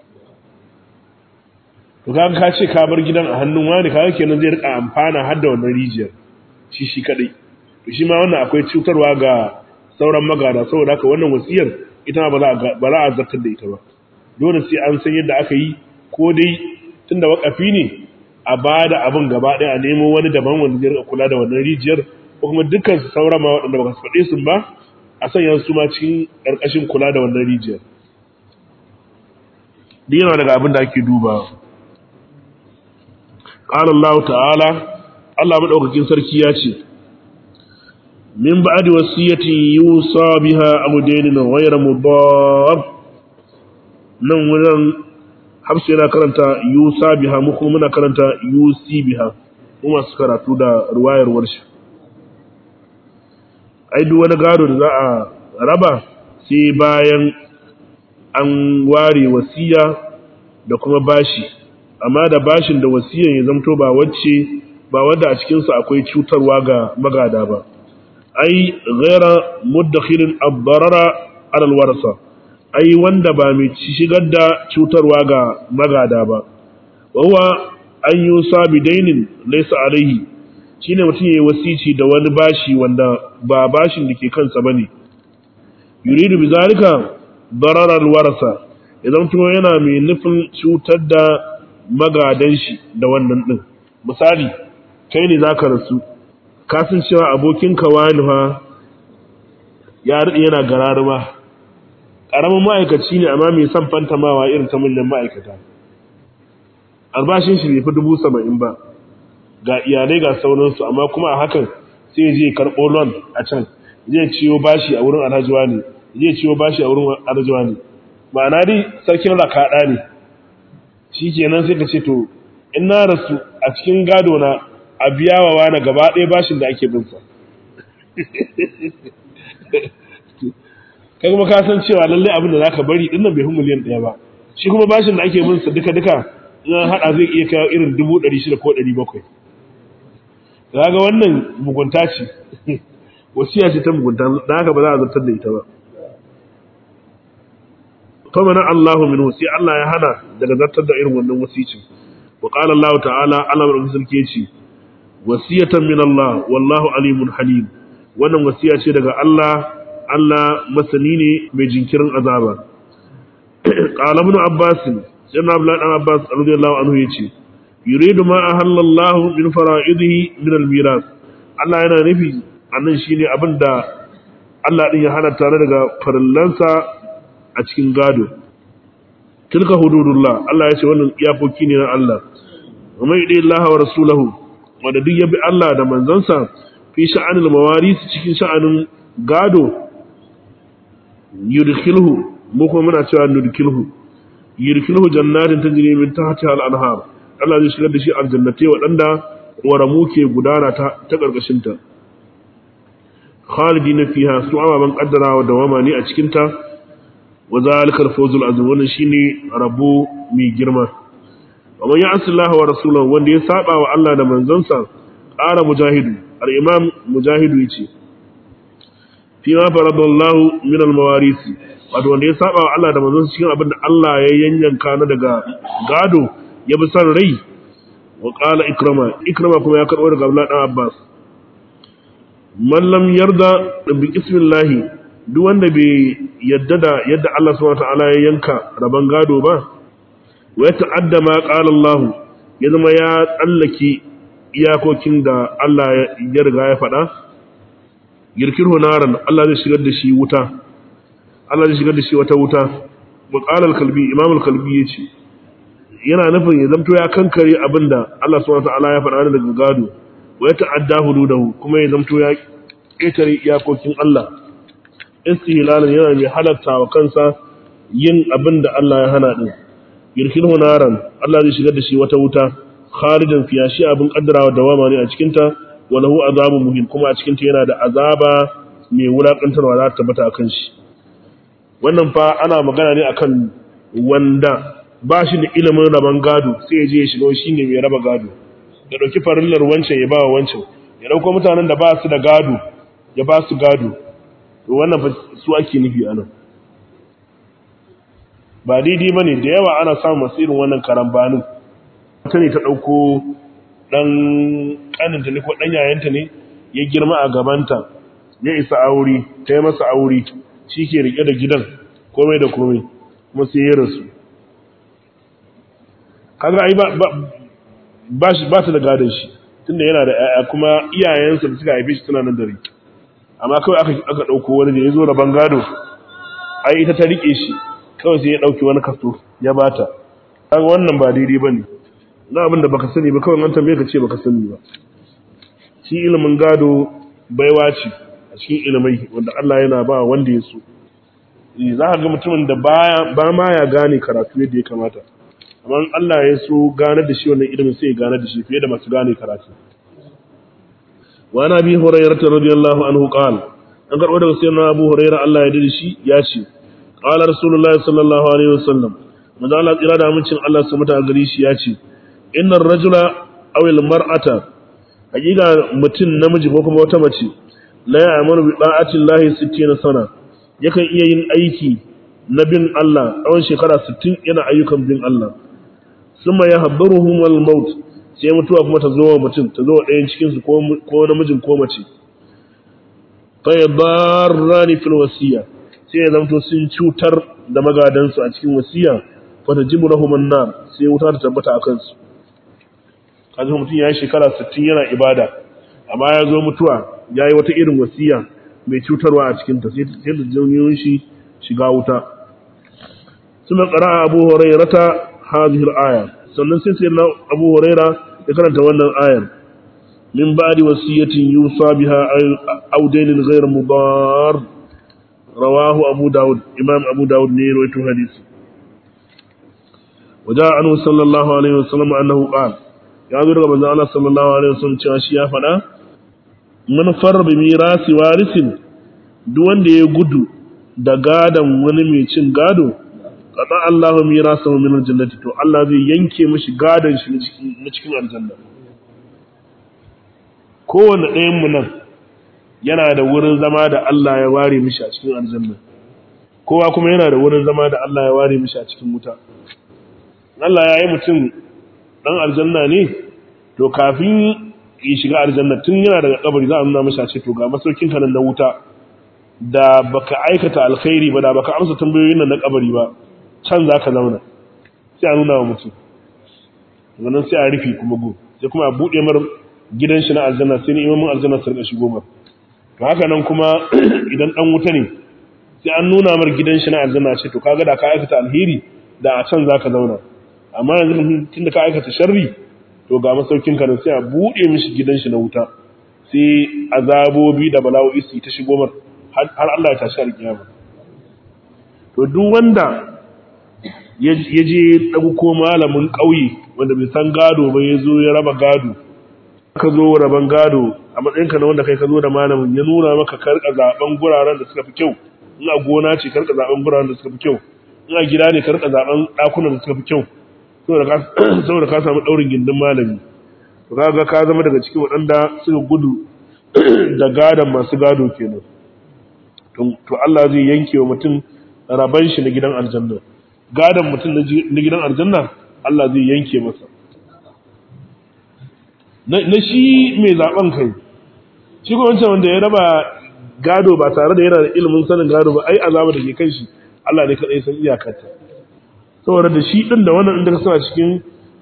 to kaga ka ce ka bar gidan a hannun wani kaga kenan zai rika amfana har da wannan rijiyar shi shi kadai to shi ma wannan akwai cutarwa ga sauran magada saboda haka wannan wasiyar ita ma ba za a zartar da ita ba dole sai an san yadda aka yi ko dai tunda wakafi ne a ba da abin gaba ɗaya a nemo wani daban wanda zai rika kula da wannan rijiyar ko kuma dukkan su sauran ma waɗanda ba su faɗe su ba a sanya su ma cikin ƙarƙashin kula da wannan rijiyar duk yana daga abin da ake dubawa قال الله تعالى الله مدaukakin sarki ya ce min ba'di wasiyati yusa biha aw daynin ghayra mudar nan wurin hafsa yana karanta yusa biha mu kuma muna karanta yusi biha mu masu karatu da ruwayar warshi ai duk wani gado da za a raba sai bayan an ware wasiya da kuma bashi amma da bashin da wasiyan ya zamto ba wacce ba wanda a cikinsu akwai cutarwa ga magada ba ai ghaira muddakhirin abbarara alal warasa ai wanda ba mai shigar da cutarwa ga magada ba wawa an yusa bidainin laysa alaihi shine mutum yayi wasici da wani bashi wanda ba bashin da ke kansa bane yuridu bizalika darar alwarasa idan to yana mai nufin cutar da magadan shi da wannan din misali kai ne zaka rasu ka san cewa abokinka wani fa ya rade yana gararuma karamin ma'aikaci ne amma mai son fantamawa irin ta manyan ma'aikata albashin shi bai fi dubu saba'in ba ga iyalai ga sauransu amma kuma a hakan sai je karɓo loan a can zai ciyo bashi a wurin alhajiwa ne zai ciyo bashi a wurin alhajiwa ne ma'ana dai sarkin rakaɗa ne shi kenan sai ka ce to in na rasu a cikin gado na a biya wa wani gaba ɗaya bashin da ake binsa kai kuma ka san cewa lallai abin da zaka bari dinnan bai fi miliyan ɗaya ba shi kuma bashin da ake binsa duka duka in haɗa zai iya kawo irin dubu ɗari shida ko ɗari bakwai kaga wannan mugunta ce wasiya ce ta mugunta dan haka ba za a zartar da ita ba fa mana Allahu minhu sai Allah ya hana daga zartar da irin wannan wasicin wa qala Allah ta'ala Allah mai sarki yace wasiyatan min Allah wallahu alimun halim wannan wasiya ce daga Allah Allah masani ne mai jinkirin azaba qala ibn Abbas sai Abdullah dan Abbas radiyallahu anhu yace yuridu ma ahalla Allah min fara'idihi min al-miras Allah yana nufi annan shine abinda Allah din ya hana tare daga farillansa a cikin gado tilka hududullah Allah ya ce wannan iyakoki ne na Allah wa mai dai Allah wa rasulahu wanda duk ya bi Allah da manzansa fi sha'anil mawaris cikin sha'anin gado yudkhilhu mu kuma muna cewa nudkhilhu yudkhilhu jannatin tajri min tahtiha al-anhar Allah zai shigar da shi aljannatai waɗanda ƙoramu ke gudana ta ta ƙarƙashin ta khalidina fiha su ababan kaddarawa da wama ne a cikin ta wa zalika al-fawzul azim wannan shine rabo mai girma amma ya asallahu wa rasulahu wanda ya saba wa Allah da manzansa ƙara mujahidu al-imam mujahidu yace fi ma faradallahu min al-mawarisi wato wanda ya saba wa Allah da manzon cikin abin da Allah ya yanyanka na daga gado ya bi san rai wa qala ikrama ikrama kuma ya karbo daga Abdullah dan Abbas man lam yarda bi ismillah duk wanda bai yadda da yadda Allah subhanahu wa ta'ala ya yanka raban gado ba wa ya ta'adda ma qala Allah ya zama ya tsallake iyakokin da Allah ya riga ya faɗa girkirhu naran Allah zai shigar da shi wuta Allah zai shigar da shi wata wuta wa qala al-kalbi imam al-kalbi yace yana nufin ya zamto ya kankare abinda Allah subhanahu wa ta'ala ya faɗa daga gado wa ya ta'adda hududahu kuma ya zamto ya ƙetare iyakokin Allah istihlalan yana mai halatta wa kansa yin abin da Allah ya hana din yirkilhu naran Allah zai shigar da shi wata wuta khalidan fiya shi abin kaddarawa dawama ne a cikin ta wa lahu azabun muhin kuma a cikin ta yana da azaba mai wulakantarwa za ta tabbata akan shi wannan fa ana magana ne akan wanda ba shi da ilimin raban gado sai ya je ya shiga shi ne mai raba gado ya dauki farillar wancan ya ba wa wancan ya dauko mutanen da ba su da gado ya ba su gado to wannan fa su ake nufi anan ba daidai bane da yawa ana samun masu irin wannan karambanin ta ne ta dauko dan kaninta ne ko dan yayanta ne ya girma a gabanta ya isa aure ta yi masa aure shi ke rike da gidan komai da komai kuma sai ya rasu kaga ai ba ba shi ba ta da gadon shi tunda yana da ƴaƴa kuma iyayensa da suka haife shi suna nan da rai amma kawai aka aka dauko wani da yazo raban gado ai ita ta rike shi kawai sai ya dauki wani kaso ya bata kaga wannan ba daidai bane na abin da baka sani ba kawai an tambaye ka ce baka sani ba shi ilimin gado baiwa ce a cikin ilimai wanda Allah yana ba wanda ya so za ka ga mutumin da baya ba ma ya gane karatu yadda ya kamata amma Allah ya so gane da shi wannan ilimin sai ya gane da shi fiye da masu gane karatu wa na bi hurairah radiyallahu anhu qala an karbo daga sayyidina Abu Hurairah Allah ya dade shi ya ce qala rasulullahi sallallahu alaihi wasallam manzo Allah tsira da amincin Allah su muta gari shi ya ce innar rajula aw al mar'ata hakika mutum namiji ko kuma wata mace la ya'muru bi da'ati llahi 60 sana yakan iya yin aiki na bin Allah tsawon shekara 60 yana ayyukan bin Allah summa yahdharuhum al maut sai mutuwa kuma ta zo wa mutum ta zo wa ɗayan cikin su ko namijin ko mace fa yadarrani fil wasiya sai ya zamto sun cutar da magadansu a cikin wasiya fa tajibu lahum an-nar sai wuta ta tabbata a kansu kaji mutum ya yi shekara 60 yana ibada amma ya zo mutuwa ya yi wata irin wasiya mai cutarwa a cikinta sai da janyoyin shi shiga wuta suna ƙara abu hurairata hazihir aya sannan sai sai na abu huraira ya karanta wannan ayar min ba'di wasiyatin yusa biha aw dainin ghayr mudar rawahu abu daud imam abu daud ne rawaito hadisi وجاء عنه صلى الله عليه وسلم أنه قال ya zo daga manzon Allah sallallahu alaihi wasallam cewa shi ya faɗa man farra bi mirasi warisin duk wanda ya gudu da gadan wani mai cin gado qada Allahu mirasahu min aljannati to Allah zai yanke mishi gadan shi na cikin aljanna kowanne ɗayan mu nan yana da wurin zama da Allah ya ware mishi a cikin aljanna kowa kuma yana da wurin zama da Allah ya ware mishi a cikin wuta Allah ya yi mutum dan aljanna ne to kafin ya shiga aljanna tun yana daga kabari za a nuna masa ce to ga masaukin ka nan na wuta da baka aikata alkhairi ba da baka amsa tambayoyin nan na kabari ba can za ka zauna sai a nuna wa mutum wannan sai a rufe kuma go sai kuma a buɗe mar gidan shi na aljanna sai ni imamin aljanna su rika shigo mar to haka nan kuma idan dan wuta ne sai an nuna mar gidan shi na aljanna ce to kaga da ka aikata alheri da a can za ka zauna amma yanzu tun da ka aikata sharri to ga masaukin ka sai a buɗe mishi gidan shi na wuta sai azabobi da bala'o'i su ta shigo mar har Allah ya tashi alkiyama to duk wanda ya je ɗauko malamin ƙauye wanda bai san gado ba ya zo ya raba gado ka zo raban gado a matsayinka na wanda kai ka zo da malamin ya nuna maka karka zaben guraren da suka fi kyau in a gona ce karka zaben guraren da suka fi kyau in a gida ne karka zaben ɗakunan da suka fi kyau saboda ka samu ɗaurin gindin malami to kaga ka zama daga cikin waɗanda suka gudu da gadon masu gado kenan to Allah zai yanke wa mutum raban shi na gidan aljanna gadon mutum na gidan aljanna Allah zai yanke masa na shi mai zaben kai shi ko wancan wanda ya raba gado ba tare da yana da ilimin sanin gado ba ai azaba da ke kan shi Allah ne kadai san iyakarta saboda da shi din da wannan inda suna cikin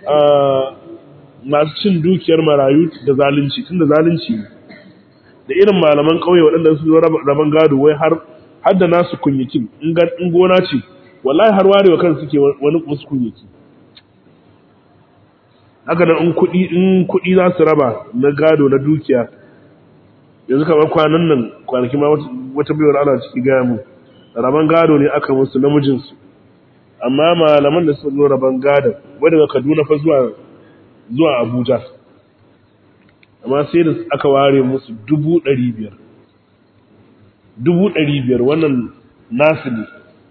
masu cin dukiyar marayu da zalunci tun da zalunci ne da irin malaman ƙauye waɗanda su zo raban gado wai har har da nasu kunyakin in gona ce wallahi har warewa kan suke wani wasu kunyaki haka nan in kuɗi in kuɗi za su raba na gado na dukiya yanzu kamar kwanan nan kwanaki ma wata biyar ana ciki gaya mu raban gado ne aka musu namijinsu amma malaman da suka zo raban gadon wadda daga kaduna fa zuwa zuwa abuja amma sai da aka ware musu dubu ɗari biyar dubu ɗari biyar wannan nasu ne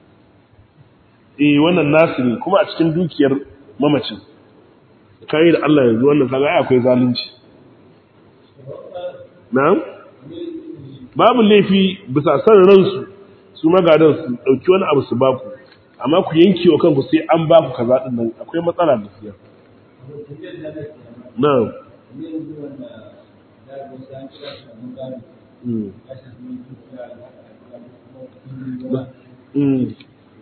eh wannan nasu ne kuma a cikin dukiyar mamacin kayi da Allah yanzu wannan kaga ai akwai zalunci na'am babu laifi bisa san ransu su magadan su dauki wani abu su baku amma ku yanke wa kanku sai an baku kaza din nan akwai matsala da siya na'am Mm.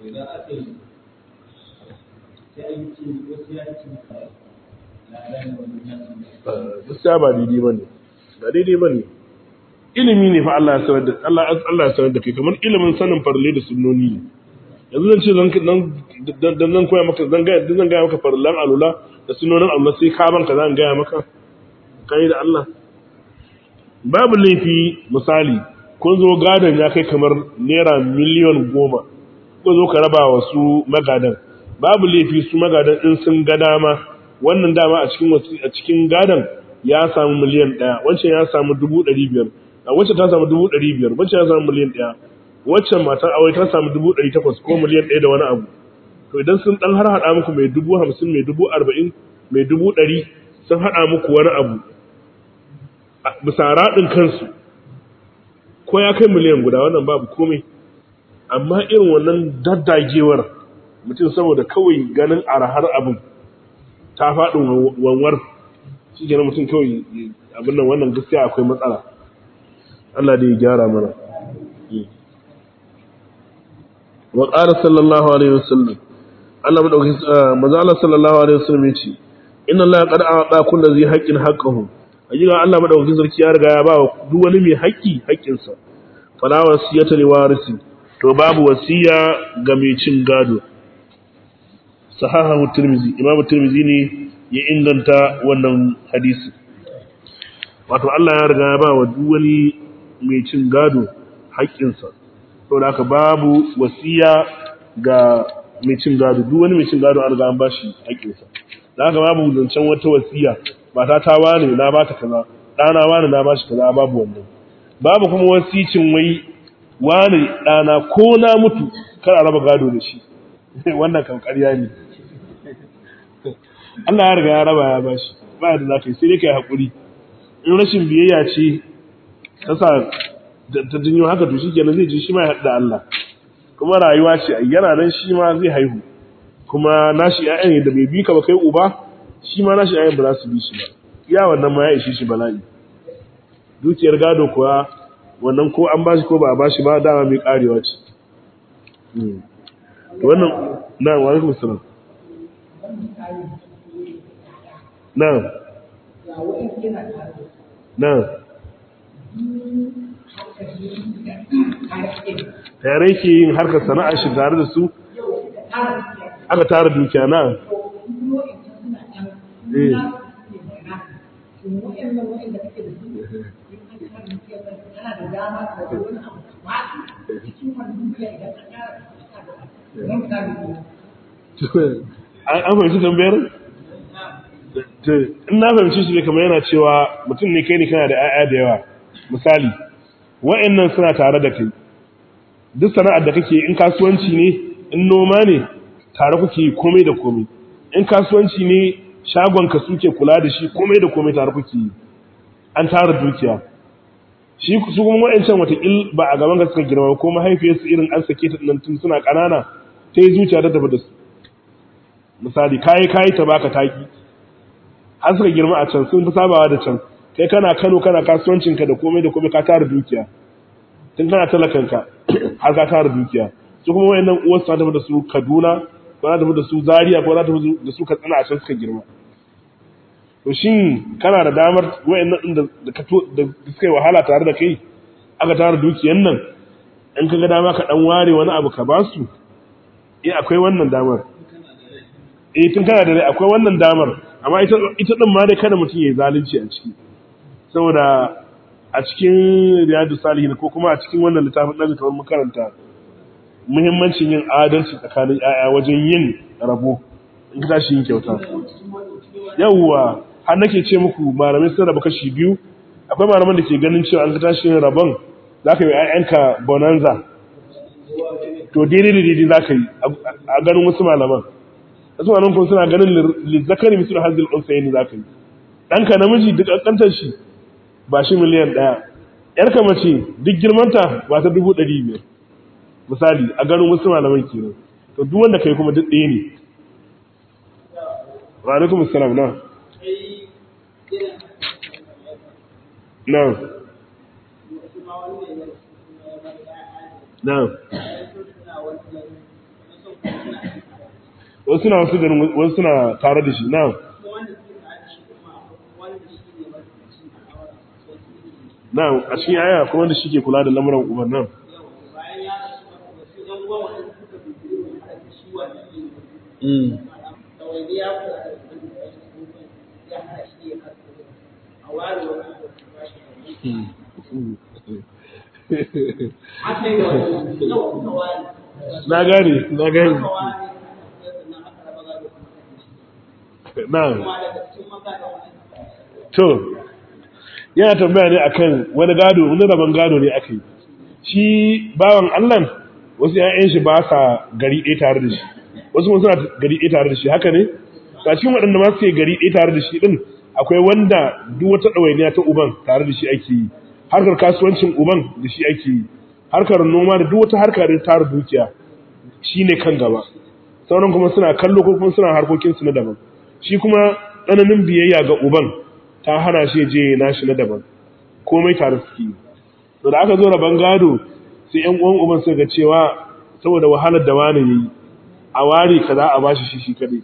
gaskiya ba daidai ba ne ba daidai ba ne ilimi ne fa Allah ya sanar da Allah Allah ya sanar da kai kamar ilimin sanin farle da sunnoni ne yanzu zan ce zan dan zan koya maka zan ga zan ga maka farlan alula da sunnonin Allah sai ka banka zan ga maka kai da Allah babu laifi misali kun zo gadon ya kai kamar naira miliyan goma ko zo ka raba wa su magadan babu laifi su magadan in sun ga dama wannan dama a cikin a cikin gadan ya samu miliyan ɗaya wancan ya samu dubu ɗari biyar a wacce ta samu dubu ɗari biyar wancan ya samu miliyan ɗaya waccan matar aure ta samu dubu ɗari takwas ko miliyan ɗaya da wani abu to idan sun ɗan har haɗa muku mai dubu hamsin mai dubu arba'in mai dubu ɗari sun haɗa muku wani abu bisa raɗin kansu ko ya kai miliyan guda wannan babu komai amma irin wannan daddagewar mutum saboda kawai ganin arahar abin ta faɗin wanwar shi ke mutum kawai abin nan wannan gaskiya akwai matsala Allah da ya gyara mana wa ƙara sallallahu alaihi wasallam Allah madauki maza Allah sallallahu alaihi wasallam ya ce inna Allah qad a'ta kulli zai haqqin haqqahu ajira Allah madaukakin sarki ya riga ya ba duk wani mai haƙƙi haƙƙinsa fala wasiyata li warisi to babu wasiya ga mai cin gado sahahahu tirmizi imam tirmizi ne ya inganta wannan hadisi wato Allah ya riga ya ba wa duk wani mai cin gado haƙƙinsa saboda haka babu wasiya ga mai cin gado duk wani mai cin gado an riga an bashi haƙƙinsa da haka babu zancen wata wasiya ba ta ta wani na ba ta kaza ɗana wani na ba shi kaza babu wannan babu kuma wasicin wai wani ɗana ko na mutu kar a raba gado da shi wannan kan ƙarya ne Allah ya riga ya raba ya ba shi ba da za ka yi sai dai ka yi haƙuri in rashin biyayya ce ta sa ta jinyo haka to shi kenan zai ji shi ma ya haɗu da Allah kuma rayuwa ce yana nan shi ma zai haihu kuma nashi ƴaƴan da bai bi ka ba kai uba shi ma nashi ƴaƴan ba za su bi shi ba iya wannan ma ya ishe shi bala'i dukiyar gado kuwa wannan ko an bashi ko ba a bashi ba dama mai karewa ce to wannan na wa alaikum salam na na tare ke yin harkar sana'ar shi tare da su aka tara dukiya na eh an fahimci tambayar? in na fahimci shi ne kamar yana cewa mutum ne kai ne kana da 'ya'ya da yawa misali wa'annan suna tare da kai duk sana'ar da kake in kasuwanci ne in noma ne tare kuke komai da komai in kasuwanci ne shagonka suke kula da shi komai da komai tare kuke yi an tara dukiya shi su kuma wa'ancan watakil ba a gaban ka suka girma ko mahaifiyarsu irin an sake ta nan tun suna ƙanana ta yi zuciya ta tafi da su misali kayi kayi ta baka taki har suka girma a can sun fi sabawa da can kai kana Kano kana kasuwancinka da komai da komai ka tara dukiya tun kana talakanka har ka tara dukiya su kuma wayannan uwarsu ta tafi da su Kaduna ko za ta tafi da su Zaria ko za ta tafi da su Katsina a can suka girma to shin kana da damar wayannan din da da suka yi wahala tare da kai aka tara dukiyan nan in ka ga dama ka dan ware wani abu ka basu eh akwai wannan damar eh tun kana da rai akwai wannan damar amma ita ita din ma dai kada mutum yayi zalunci a ciki saboda a cikin riyadu salihin ko kuma a cikin wannan littafin da kamar makaranta muhimmancin yin adalci tsakanin ƴaƴa wajen yin rabo in ka tashi yin kyauta yawwa har nake ce muku malamai sun raba kashi biyu akwai malaman da ke ganin cewa an ka tashi yin rabon za ka yi ƴaƴanka bonanza to daidai da daidai za ka yi a ganin wasu malaman wasu malaman kuma suna ganin lizzakari misul hazil unsayin za ka yi ɗanka namiji duk ƙanƙantar shi ba shi miliyan ɗaya ‘yarka mace duk girmanta ba ta dubu ɗari biyar misali a ganin wasu malaman kenan to duk wanda kai kuma duk ɗaya ne wa alaikum assalam na na na wasu na wasu ganin wasu suna tare da shi na na a cikin aya ko wanda shi ke kula da lamuran uban nan na gane na gane na to yana tambaya ne akan wani gado wani rabon gado ne aka yi shi bawan Allah wasu ƴaƴan shi ba sa gari ɗaya tare da shi wasu kuma suna gari ɗaya tare da shi haka ne a cikin waɗanda ma suke gari ɗaya tare da shi din akwai wanda duk wata ɗawainiya ta uban tare da shi ake yi harkar kasuwancin uban da shi ake yi harkar noma da duk wata harka da tara dukiya shine kan gaba sauran kuma suna kallo ko kuma suna harkokin su na daban shi kuma tsananin biyayya ga uban ta hana shi je nashi na daban komai tare suke yi to da aka zo rabon gado sai ƴan uwan uban suka ga cewa saboda wahalar da wani yayi a ware kaza a bashi shi shi kadai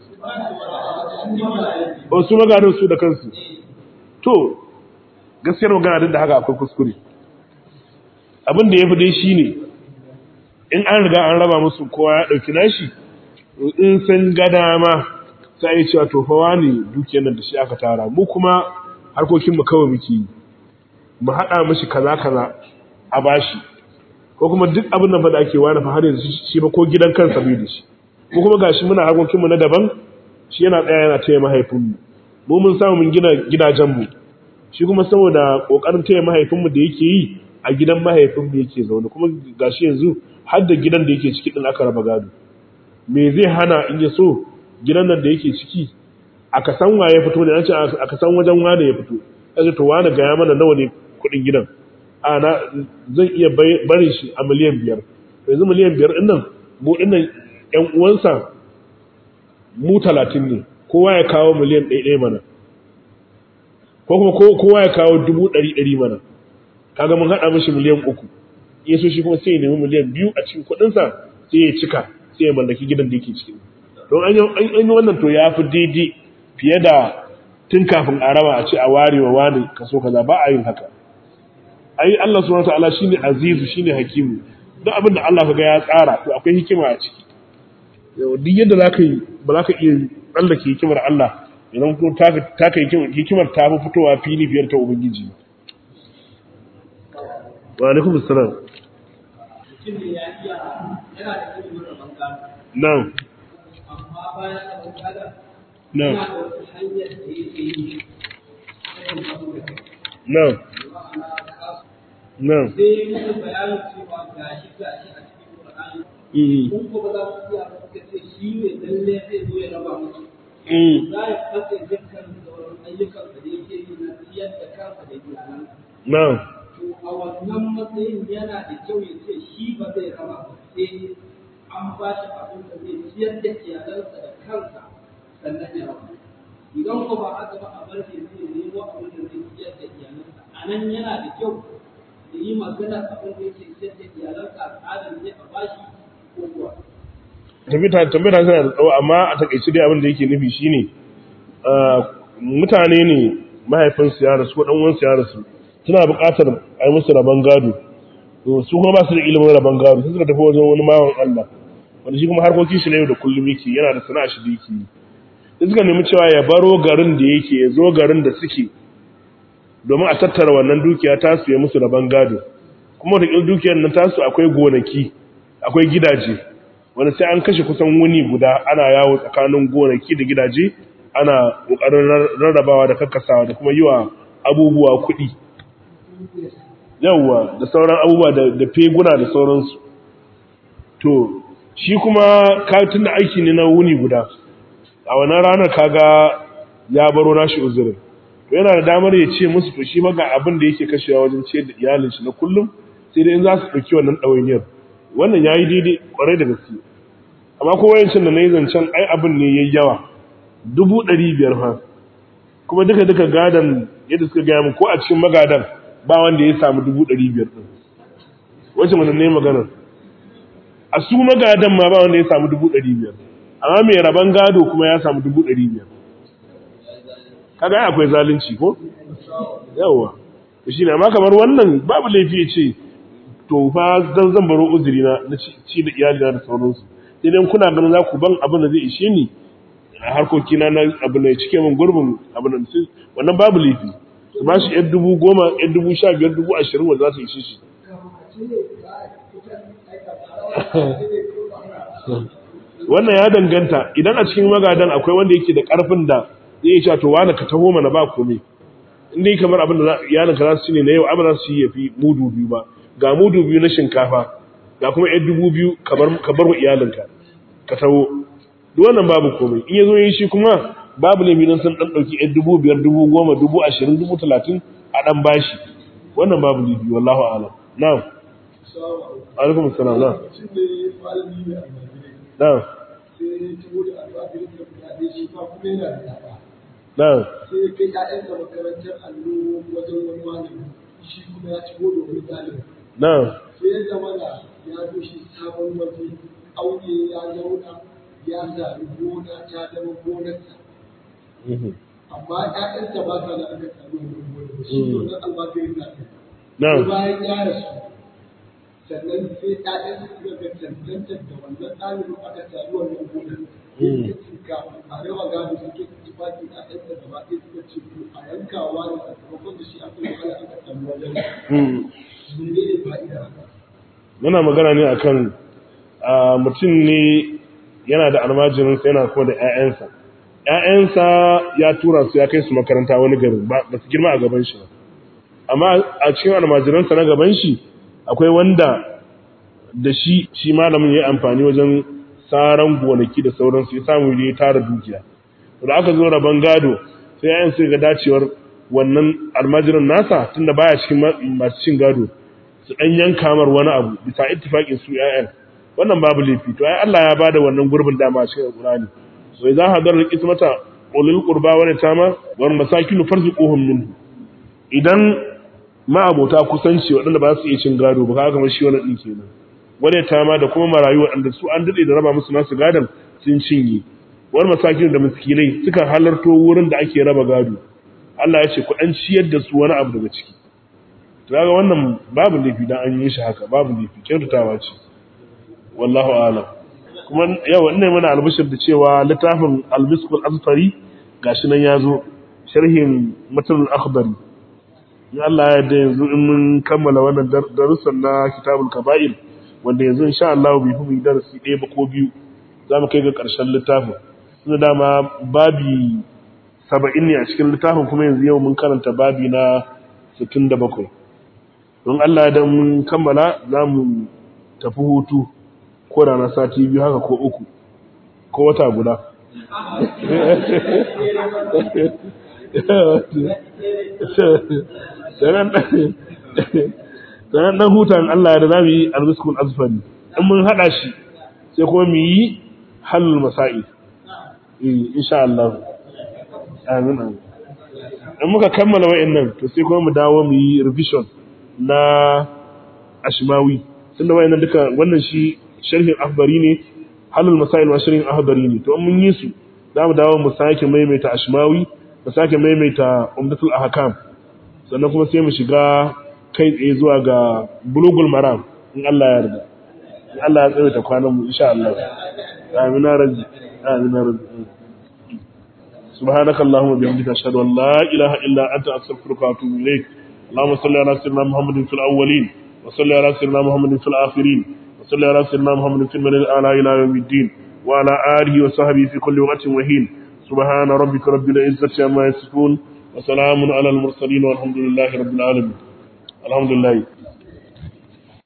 ba su maganin su da kansu to gaskiyar magana duk da haka akwai kuskure abin da ya fi dai shi ne in an riga an raba musu kowa ya ɗauki nashi in san gada ma sai yi cewa to fawa ne dukiyar nan da shi aka tara mu kuma harkokinmu kawai muke yi mu haɗa mashi kaza kaza a bashi ko kuma duk abin nan da ake wani fa har yanzu shi ba ko gidan kansa bai da shi mu kuma gashi muna harkokinmu na daban shi yana tsaya yana taya mahaifinmu mu mun samu mun gina gidajenmu shi kuma saboda kokarin taya mahaifinmu da yake yi a gidan mahaifinmu yake zaune kuma gashi yanzu har da gidan da yake ciki din aka raba gado me zai hana in ya so gidan nan da yake ciki aka san waye fito ne an ce aka san wajen wane ya fito kaga to wane ga ya mana nawa ne kuɗin gidan a na zan iya barin shi a miliyan biyar yanzu miliyan biyar din nan mu din nan ƴan uwansa mu talatin ne kowa ya kawo miliyan ɗaya ɗaya mana ko kuma kowa ya kawo dubu ɗari ɗari mana kaga mun haɗa mishi miliyan uku ya so shi kuma sai ya nemi miliyan biyu a cikin kuɗinsa sai ya cika sai ya mallaki gidan da yake ciki don an yi wannan to ya fi daidai fiye da tun kafin a raba a ce a ware wa wani kaso kaza ba a yin haka ai Allah subhanahu wataala shine azizu shine hakimu duk abin da Allah kaga ya tsara to akwai hikima a ciki duk yadda zaka yi ba za ka iya tsallake hikimar Allah idan ko ta kai hikimar ta fi fitowa fili biyar ta ubangiji wa alaikum assalam na'am na'am na'am na'am sai musu bayanin cewa gashi gashi a cikin Qur'ani kun ko ba za su iya ba suka ce shi ne lalle zai zo ya raba musu Mm. za ya katse dukkan sauran ayyukan da yake yi na ciyar da kansa da iyalansa na'am to a wannan matsayin yana da kyau ya ce shi ba zai raba ba sai an ba shi abin da zai ciyar da iyalansa da kansa sannan ya raba idan ko ba haka ba a bar shi zai nemo abin da zai ciyar da iyalansa a nan yana da kyau da yi magana abin da yake ciyar da iyalansa a tsarin zai a ba shi ko kuwa tabbata tabbata tana da tsawo amma a takaice dai abin da yake nufi shine ah, mutane ne mahaifinsu ya rasu ko dan uwansu ya rasu suna buƙatar a yi musu rabon gado to su kuma ba su da ilimin rabon gado sai suka tafi wajen wani mawan Allah wanda shi kuma harkokin shi na yau da kullum yake yana da sana'a shi da yake yi sai suka nemi cewa ya baro garin da yake ya zo garin da suke domin a tattara wannan dukiya tasu ya musu rabon gado kuma da dukiyar nan tasu akwai gonaki akwai gidaje wanda sai an kashe kusan wuni guda ana yawo tsakanin gonaki da gidaje ana ƙoƙarin rarrabawa da kakkasawa da kuma yi wa abubuwa kuɗi yawwa da sauran abubuwa da da feguna da sauransu to shi kuma katin da aiki ne na wuni guda a wannan ranar kaga ya baro nashi uzurin to yana da damar ya ce musu to shi maga abin da yake kashewa wajen ciyar da iyalin shi na kullum sai dai in za su ɗauki wannan ɗawainiyar wannan ya yi daidai ƙwarai da gaske amma ko wayancin da na yi zancen ai abin ne ya yi yawa dubu ɗari biyar fa kuma duka duka gadan yadda suka gaya min ko a cikin magadan ba wanda ya samu dubu ɗari biyar ɗin wacce mana ne maganar a su magadan ma ba wanda ya samu dubu ɗari biyar amma mai rabon gado kuma ya samu dubu ɗari biyar kaga ai akwai zalunci ko yawa to shine amma kamar wannan babu laifi ya ce to fa zan zan baro uzuri na na ci ci da iyali na da sauransu sai dai kuna ganin za ku ban abin da zai ishe ni a harkoki na na abin da ya cike min gurbin abin da sai wannan babu laifi su ba shi yan dubu goma yan dubu sha biyar dubu ashirin wanda za su ishe shi wannan ya danganta idan a cikin magadan akwai wanda yake da karfin da zai iya cewa to wani ka taho mana ba komai in dai kamar abin da za- iyalinka za su ci ne na yau abin za su yi ya fi mudu biyu ba ga mudu biyu na shinkafa ga kuma yan dubu biyu ka bar- ka bar wa iyalinka ka taho duk wannan babu komai in ya zo yin shi kuma babu ne don sun ɗan ɗauki yan dubu biyar dubu goma dubu ashirin dubu talatin a ɗan bashi wannan babu ne biyu wallahu alam na'am alaikum assalam na'am lokacin da ya malami mai almajirai na'am sai ya ci da almajirai da mutane shi ma kuma yana da yara na'am sai ya kai ƴaƴansa makarantar allo wajen wani malami shi kuma ya ci da wani ɗalibi na'am sai ya zama da ya zo shi sabon waje aure ya zauna ya sami gona ta zama gonarsa mhm, amma ƴaƴansa ba sa da aka sami wannan gonar shi ne wannan almajirin na kai na'am bayan ya rasu sannan sai ƴaƴan suka ga cancantar da wannan ɗalibin aka sami wannan gonar sai suka a raba gado suke tufaki ƴaƴan da gaba ɗaya suka ce to a yankawa da sakamakon da shi aka yi wahala aka sami wajen mhm. mene ne fa'ida haka muna magana ne akan a, mutum ne yana da almajirinsa yana kuma da 'ya'yansa 'ya'yansa ya tura su ya kai su makaranta wani garin ba ba su girma a gaban shi ba amma a cikin almajiransa na gaban shi akwai wanda da shi shi malamin ya yi amfani wajen saran gonaki da sauransu ya samu ya tara dukiya to da aka zo rabon gado sai 'ya'yan su ga dacewar wannan almajirin nasa tunda baya cikin ma- masu cin gado su ɗan yanka mar wani abu bisa ittifaqin su ƴaƴan wannan babu laifi to ai Allah ya bada wannan gurbin dama a cikin Qur'ani wa idza hadara al-qismata ulul qurba wa tama wal masakin farzuquhum minhu idan ma abota kusanci waɗanda ba su iya cin gado ba kaga kamar shi wannan din kenan wani tama da kuma marayu waɗanda su an dade da raba musu nasu gadon sun cinye wal masakin da miskinai suka halarto wurin da ake raba gado Allah ya ce ku ɗan ciyar da su wani abu daga ciki kaga wannan babu laifi dan an yi shi haka babu laifi kyautatawa ce wallahu a'lam kuma yawa ina mana albishir da cewa littafin al-miskul azfari gashi nan yazo sharhin matan al-akhdari in Allah ya yarda yanzu in mun kammala wannan dar- darussan na kitabul kaba'ir wanda yanzu insha Allah bai fi mu yi darasi ɗaya ba ko biyu za mu kai ga ƙarshen littafin tunda dama babi saba'in ne a cikin littafin kuma yanzu yau mun karanta babi na sittin da bakwai don Allah da mun kammala za mu tafi hutu ko da na sati biyu haka ko uku ko wata guda sanan dan hutan Allah da zamu yi arziskun azfari in mun hada shi sai kuma mu yi halul masail eh insha Allah amin amin in muka kammala wa'annan to sai kuma mu dawo mu yi revision na ashmawi tunda wa'annan duka wannan shi sharhin akhbari ne halul masail wa sharhin akhbari ne to in mun yi su za mu dawo mu sake maimaita ashmawi mu sake maimaita umdatul ahkam sannan kuma sai mu shiga kai tsaye zuwa ga bulugul maram in Allah ya yarda in Allah ya tsawaita kwanan mu insha Allah amin rabbi amin rabbi سبحانك اللهم وبحمدك اشهد ان لا اله الا انت استغفرك واتوب اليك اللهم صل على سيدنا محمد في الاولين وصل على سيدنا محمد في الاخرين وصل على سيدنا محمد في الملل الاعلى الى يوم الدين وعلى اله وصحبه في كل وقت وحين سبحان ربك رب العزه عما يصفون وسلام على المرسلين والحمد لله رب العالمين الحمد لله